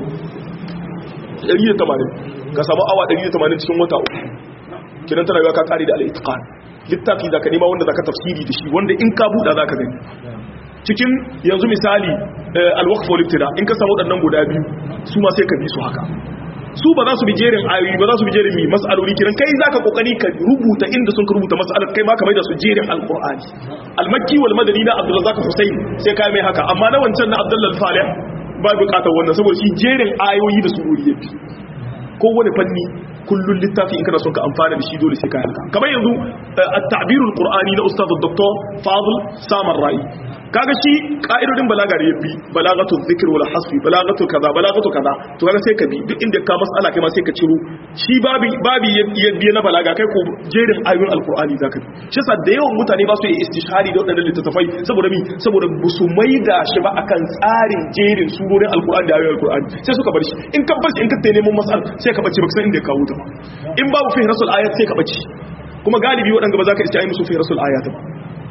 180 ka samu awa 180 cikin wata uku kenan tana yiwa ka kare da al'itikan littafi za ka nema wanda za ka tafsiri da shi wanda in ka buɗa za ka gani cikin yanzu misali alwakfa walittira in ka samu waɗannan guda biyu su ma sai ka bi su haka su ba za su bi jerin ayoyi ba za su bi jerin mi mas'aloli kiran kai zaka kokari ka rubuta inda sun ka rubuta mas'alar kai ma ka maida su jerin alqur'ani almakki wal madani na abdul razak husayn sai kai mai haka amma na wancan na abdullah falih ba bukatar wannan saboda shi jerin ayoyi da surori yafi kowane fanni kullun littafi in kana son ka amfana da shi dole sai ka haka kamar yanzu at-ta'birul qur'ani na ustad dr fadl samar rai kaga shi ka'idodin balaga da yabi balagatul zikr wal hasfi balagatul kaza balagatul kaza to kaga sai ka bi duk inda ka mas'ala kai ma sai ka ciro shi babi babi yabi na balaga kai ko jerin ayoyin alqur'ani zaka bi shi yasa da yawan mutane ba su yi istishhari da wadannan littattafai saboda mi saboda ba su maida shi ba akan tsarin jerin surorin alqur'ani da ayoyin alqur'ani sai suka bar shi in ka bar shi in ka tayi neman mas'al sai ka bace baka san inda ya kawo ta ba in babu fi rasul ayat sai ka bace kuma galibi wadanda ba za ka isti'ai musu fi rasul ayat ba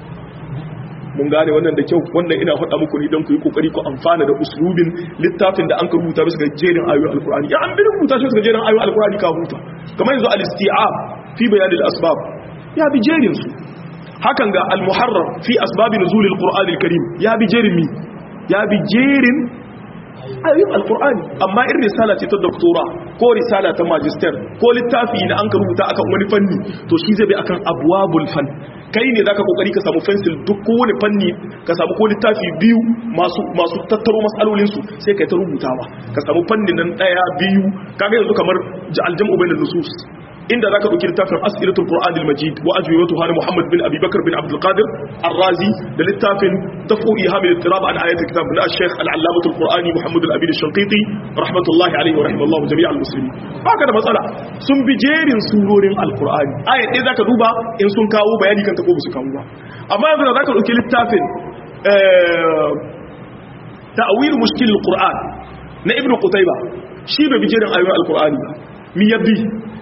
mun gane wannan da kyau wannan ina faɗa muku ne don ku yi kokari ku amfana da uslubin littafin da an ka rubuta bisa ga jerin ayoyin alkur'ani ya an bi rubuta shi bisa ga jerin ayoyin alkur'ani ka huta kamar yanzu al-isti'ab fi bayan al-asbab ya bi jerin su hakan ga al-muharrar fi asbab nuzul al-qur'an al-karim ya bi jerin mi ya bi jerin ayoyin alkur'ani amma in risala ce ta doktora ko risala ta magister ko littafi da an ka rubuta akan wani fanni to shi zai bi akan abwabul fan kai ne zaka kokari ka samu pencil duk kowane fanni ka samu ko littafi biyu masu masu tattaro masalolin su sai kai ta rubutawa ka samu fannin nan daya biyu kaga yanzu kamar aljam'u bainan nusus inda zaka dauki littafin as'ilatul qur'anil majid wa ajwibatuha li muhammad bin abi bakr bin abdul qadir ar-razi da littafin dafu ihamil ittirab an ayat kitab na shaykh al-allamah al-qur'ani muhammad al-abid al-shanqiti rahmatullahi alayhi wa rahimallahu jami' al-muslimin haka da matsala sun bi jerin surorin al-qur'ani ayat ɗaya zaka duba in sun kawo bayani kan ta ko su kawo ba amma yanzu zaka dauki littafin ta'wil mushkil al-qur'an na ibn qutayba shi bai bi jerin ayoyin al-qur'ani ba mi yabbi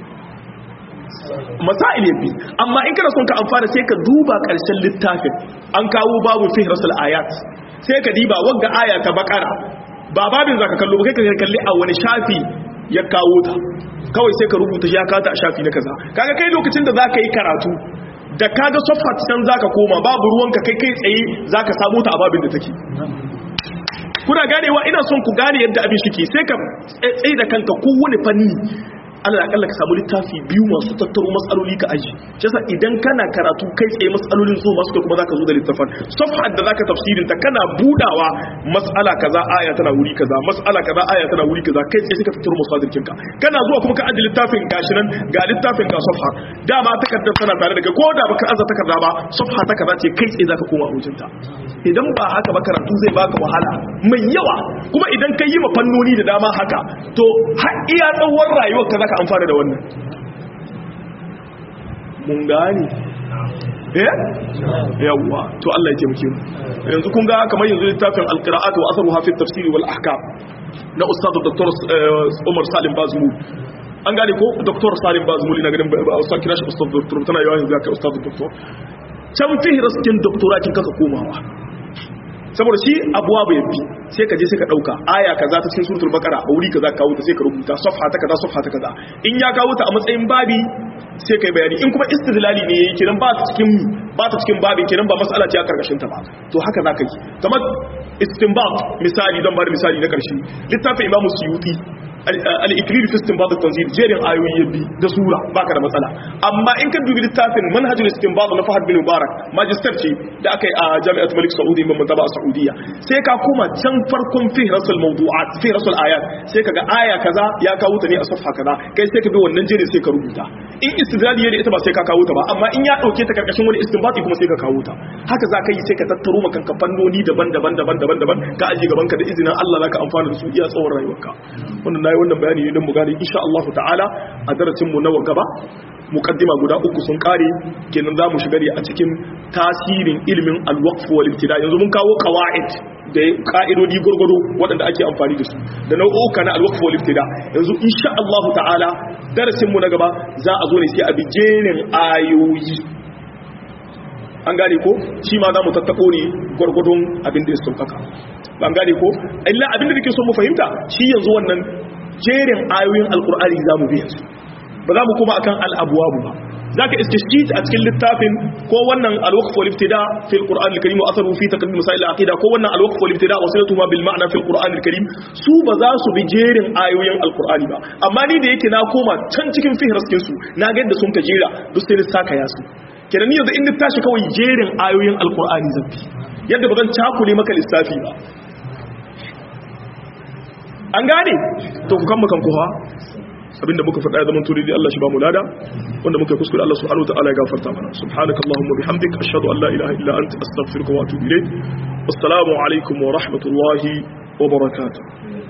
masail yafi amma in kana son ka amfana sai ka duba karshen littafin an kawo babu fi rasul ayat sai ka diba wagga aya ta bakara ba babin zaka kallo ba kai ka kalli a wani shafi ya kawo ta kawai sai ka rubuta ya kawo ta a shafi na kaza kaga kai lokacin da zaka yi karatu da kaga sofat can zaka koma babu ruwanka kai kai tsaye zaka samu ta a babin da take kuna ganewa ina son ku gane yadda abin shi ke sai ka tsaye da kanka kowane fanni Allah akalla ka samu littafi biyu masu tattaro matsaloli ka aji shi yasa idan kana karatu kai tsaye matsalolin zo masu kuma zaka zo da littafin safha da zaka tafsirin ta kana budawa mas'ala kaza aya tana wuri kaza mas'ala kaza aya tana wuri kaza kai tsaye suka tattaro masadirkin ka kana zuwa kuma ka aji littafin gashi nan ga littafin ga safha dama takardar tana tare da kai ko da baka aza takarda ba safha ta kaza ce kai tsaye zaka koma wajen ta idan ba haka ba karatu zai baka wahala mai yawa kuma idan ka yi ma fannoni da dama haka to har iya tsawon rayuwar ka zaka amfana da wannan mun gane eh yawa to Allah ya taimake mu yanzu kun ga kamar yanzu littafin alqira'at wa atharuha fi at-tafsir wal ahkam na ustad dr Umar Salim Bazmul an gane ko dr Salim Bazmul ina ganin ba ustad kira shi ustad dr tana yawa yanzu ga ustad dr can fihras kin doctora kin kasa komawa saboda shi abuwa bai bi sai ka je sai ka dauka aya kaza ta cikin suratul baqara a wuri kaza kawo ta sai ka rubuta safha ta kaza safha ta kaza in ya kawo ta a matsayin babi sai kai bayani in kuma istidlali ne yayi kiran ba ta cikin ba ta cikin babin kiran ba mas'ala ce a karkashin ta ba to haka za ka yi kamar istinbat misali don bada misali na karshe littafin imamu suyuti al-ikrir fi istinbat at-tanzil jerin ayoyi yabi da sura baka da matsala amma in ka dubi littafin manhajul istinbat na Fahad bin Mubarak magister ce da aka yi a Jami'at Malik Saudi bin Muntaba a Saudiya sai ka koma can farkon fi rasul mawdu'at fi rasul ayat sai kaga aya kaza ya kawo ta ne a safha kaza kai sai ka bi wannan jerin sai ka rubuta in istidlali ne ita ba sai ka kawo ta ba amma in ya dauke ta karkashin wani istinbati kuma sai ka kawo ta haka za ka yi sai ka tattaro maka kan fannoni daban-daban daban-daban daban ka aje gaban ka da izinin Allah zaka amfana da su iya tsawon rayuwarka wannan nayi wannan bayani ne don mu gane insha Allah ta'ala a darasin mu nawa gaba muqaddima guda uku sun kare kenan zamu shiga ne a cikin tasirin ilimin al-waqf wal ibtida yanzu mun kawo qawaid da ka'idodi gurgudu waɗanda ake amfani da su da nau'uka na al-waqf wal ibtida yanzu insha Allah ta'ala darasin mu na gaba za a zo ne sai a bi jerin ayoyi an gane ko shi ma za mu tattako ne gwargwadon abin da ya saukaka ban gane ko illa abin da nake so mu fahimta shi yanzu wannan jerin ayoyin alkur'ani za mu bi yanzu ba za mu kuma akan al'abuwabu ba za ka iske shi a cikin littafin ko wannan alwaqf wal ibtida fi alquran alkarim wa atharu fi taqdim masail alaqida ko wannan alwaqf wal ibtida wa silatu ma bil ma'na fi alquran alkarim su ba za su bi jerin ayoyin alqur'ani ba amma ni da yake na koma can cikin fihraskin su na ga yadda sun ka jera duk sai ni saka yasu kenan ni yanzu in tashi kawai jerin ayoyin alqur'ani zan bi yadda ba zan cakule maka lissafi ba an gane to ku kan kowa abinda muka faɗa ya zaman turi Allah shi ba mu lada wanda muka kuskure Allah subhanahu wa ta'ala ya gafarta mana subhanakallahumma bihamdika ashhadu an la ilaha illa anta astaghfiruka wa atubu ilayk assalamu alaikum wa rahmatullahi wa barakatuh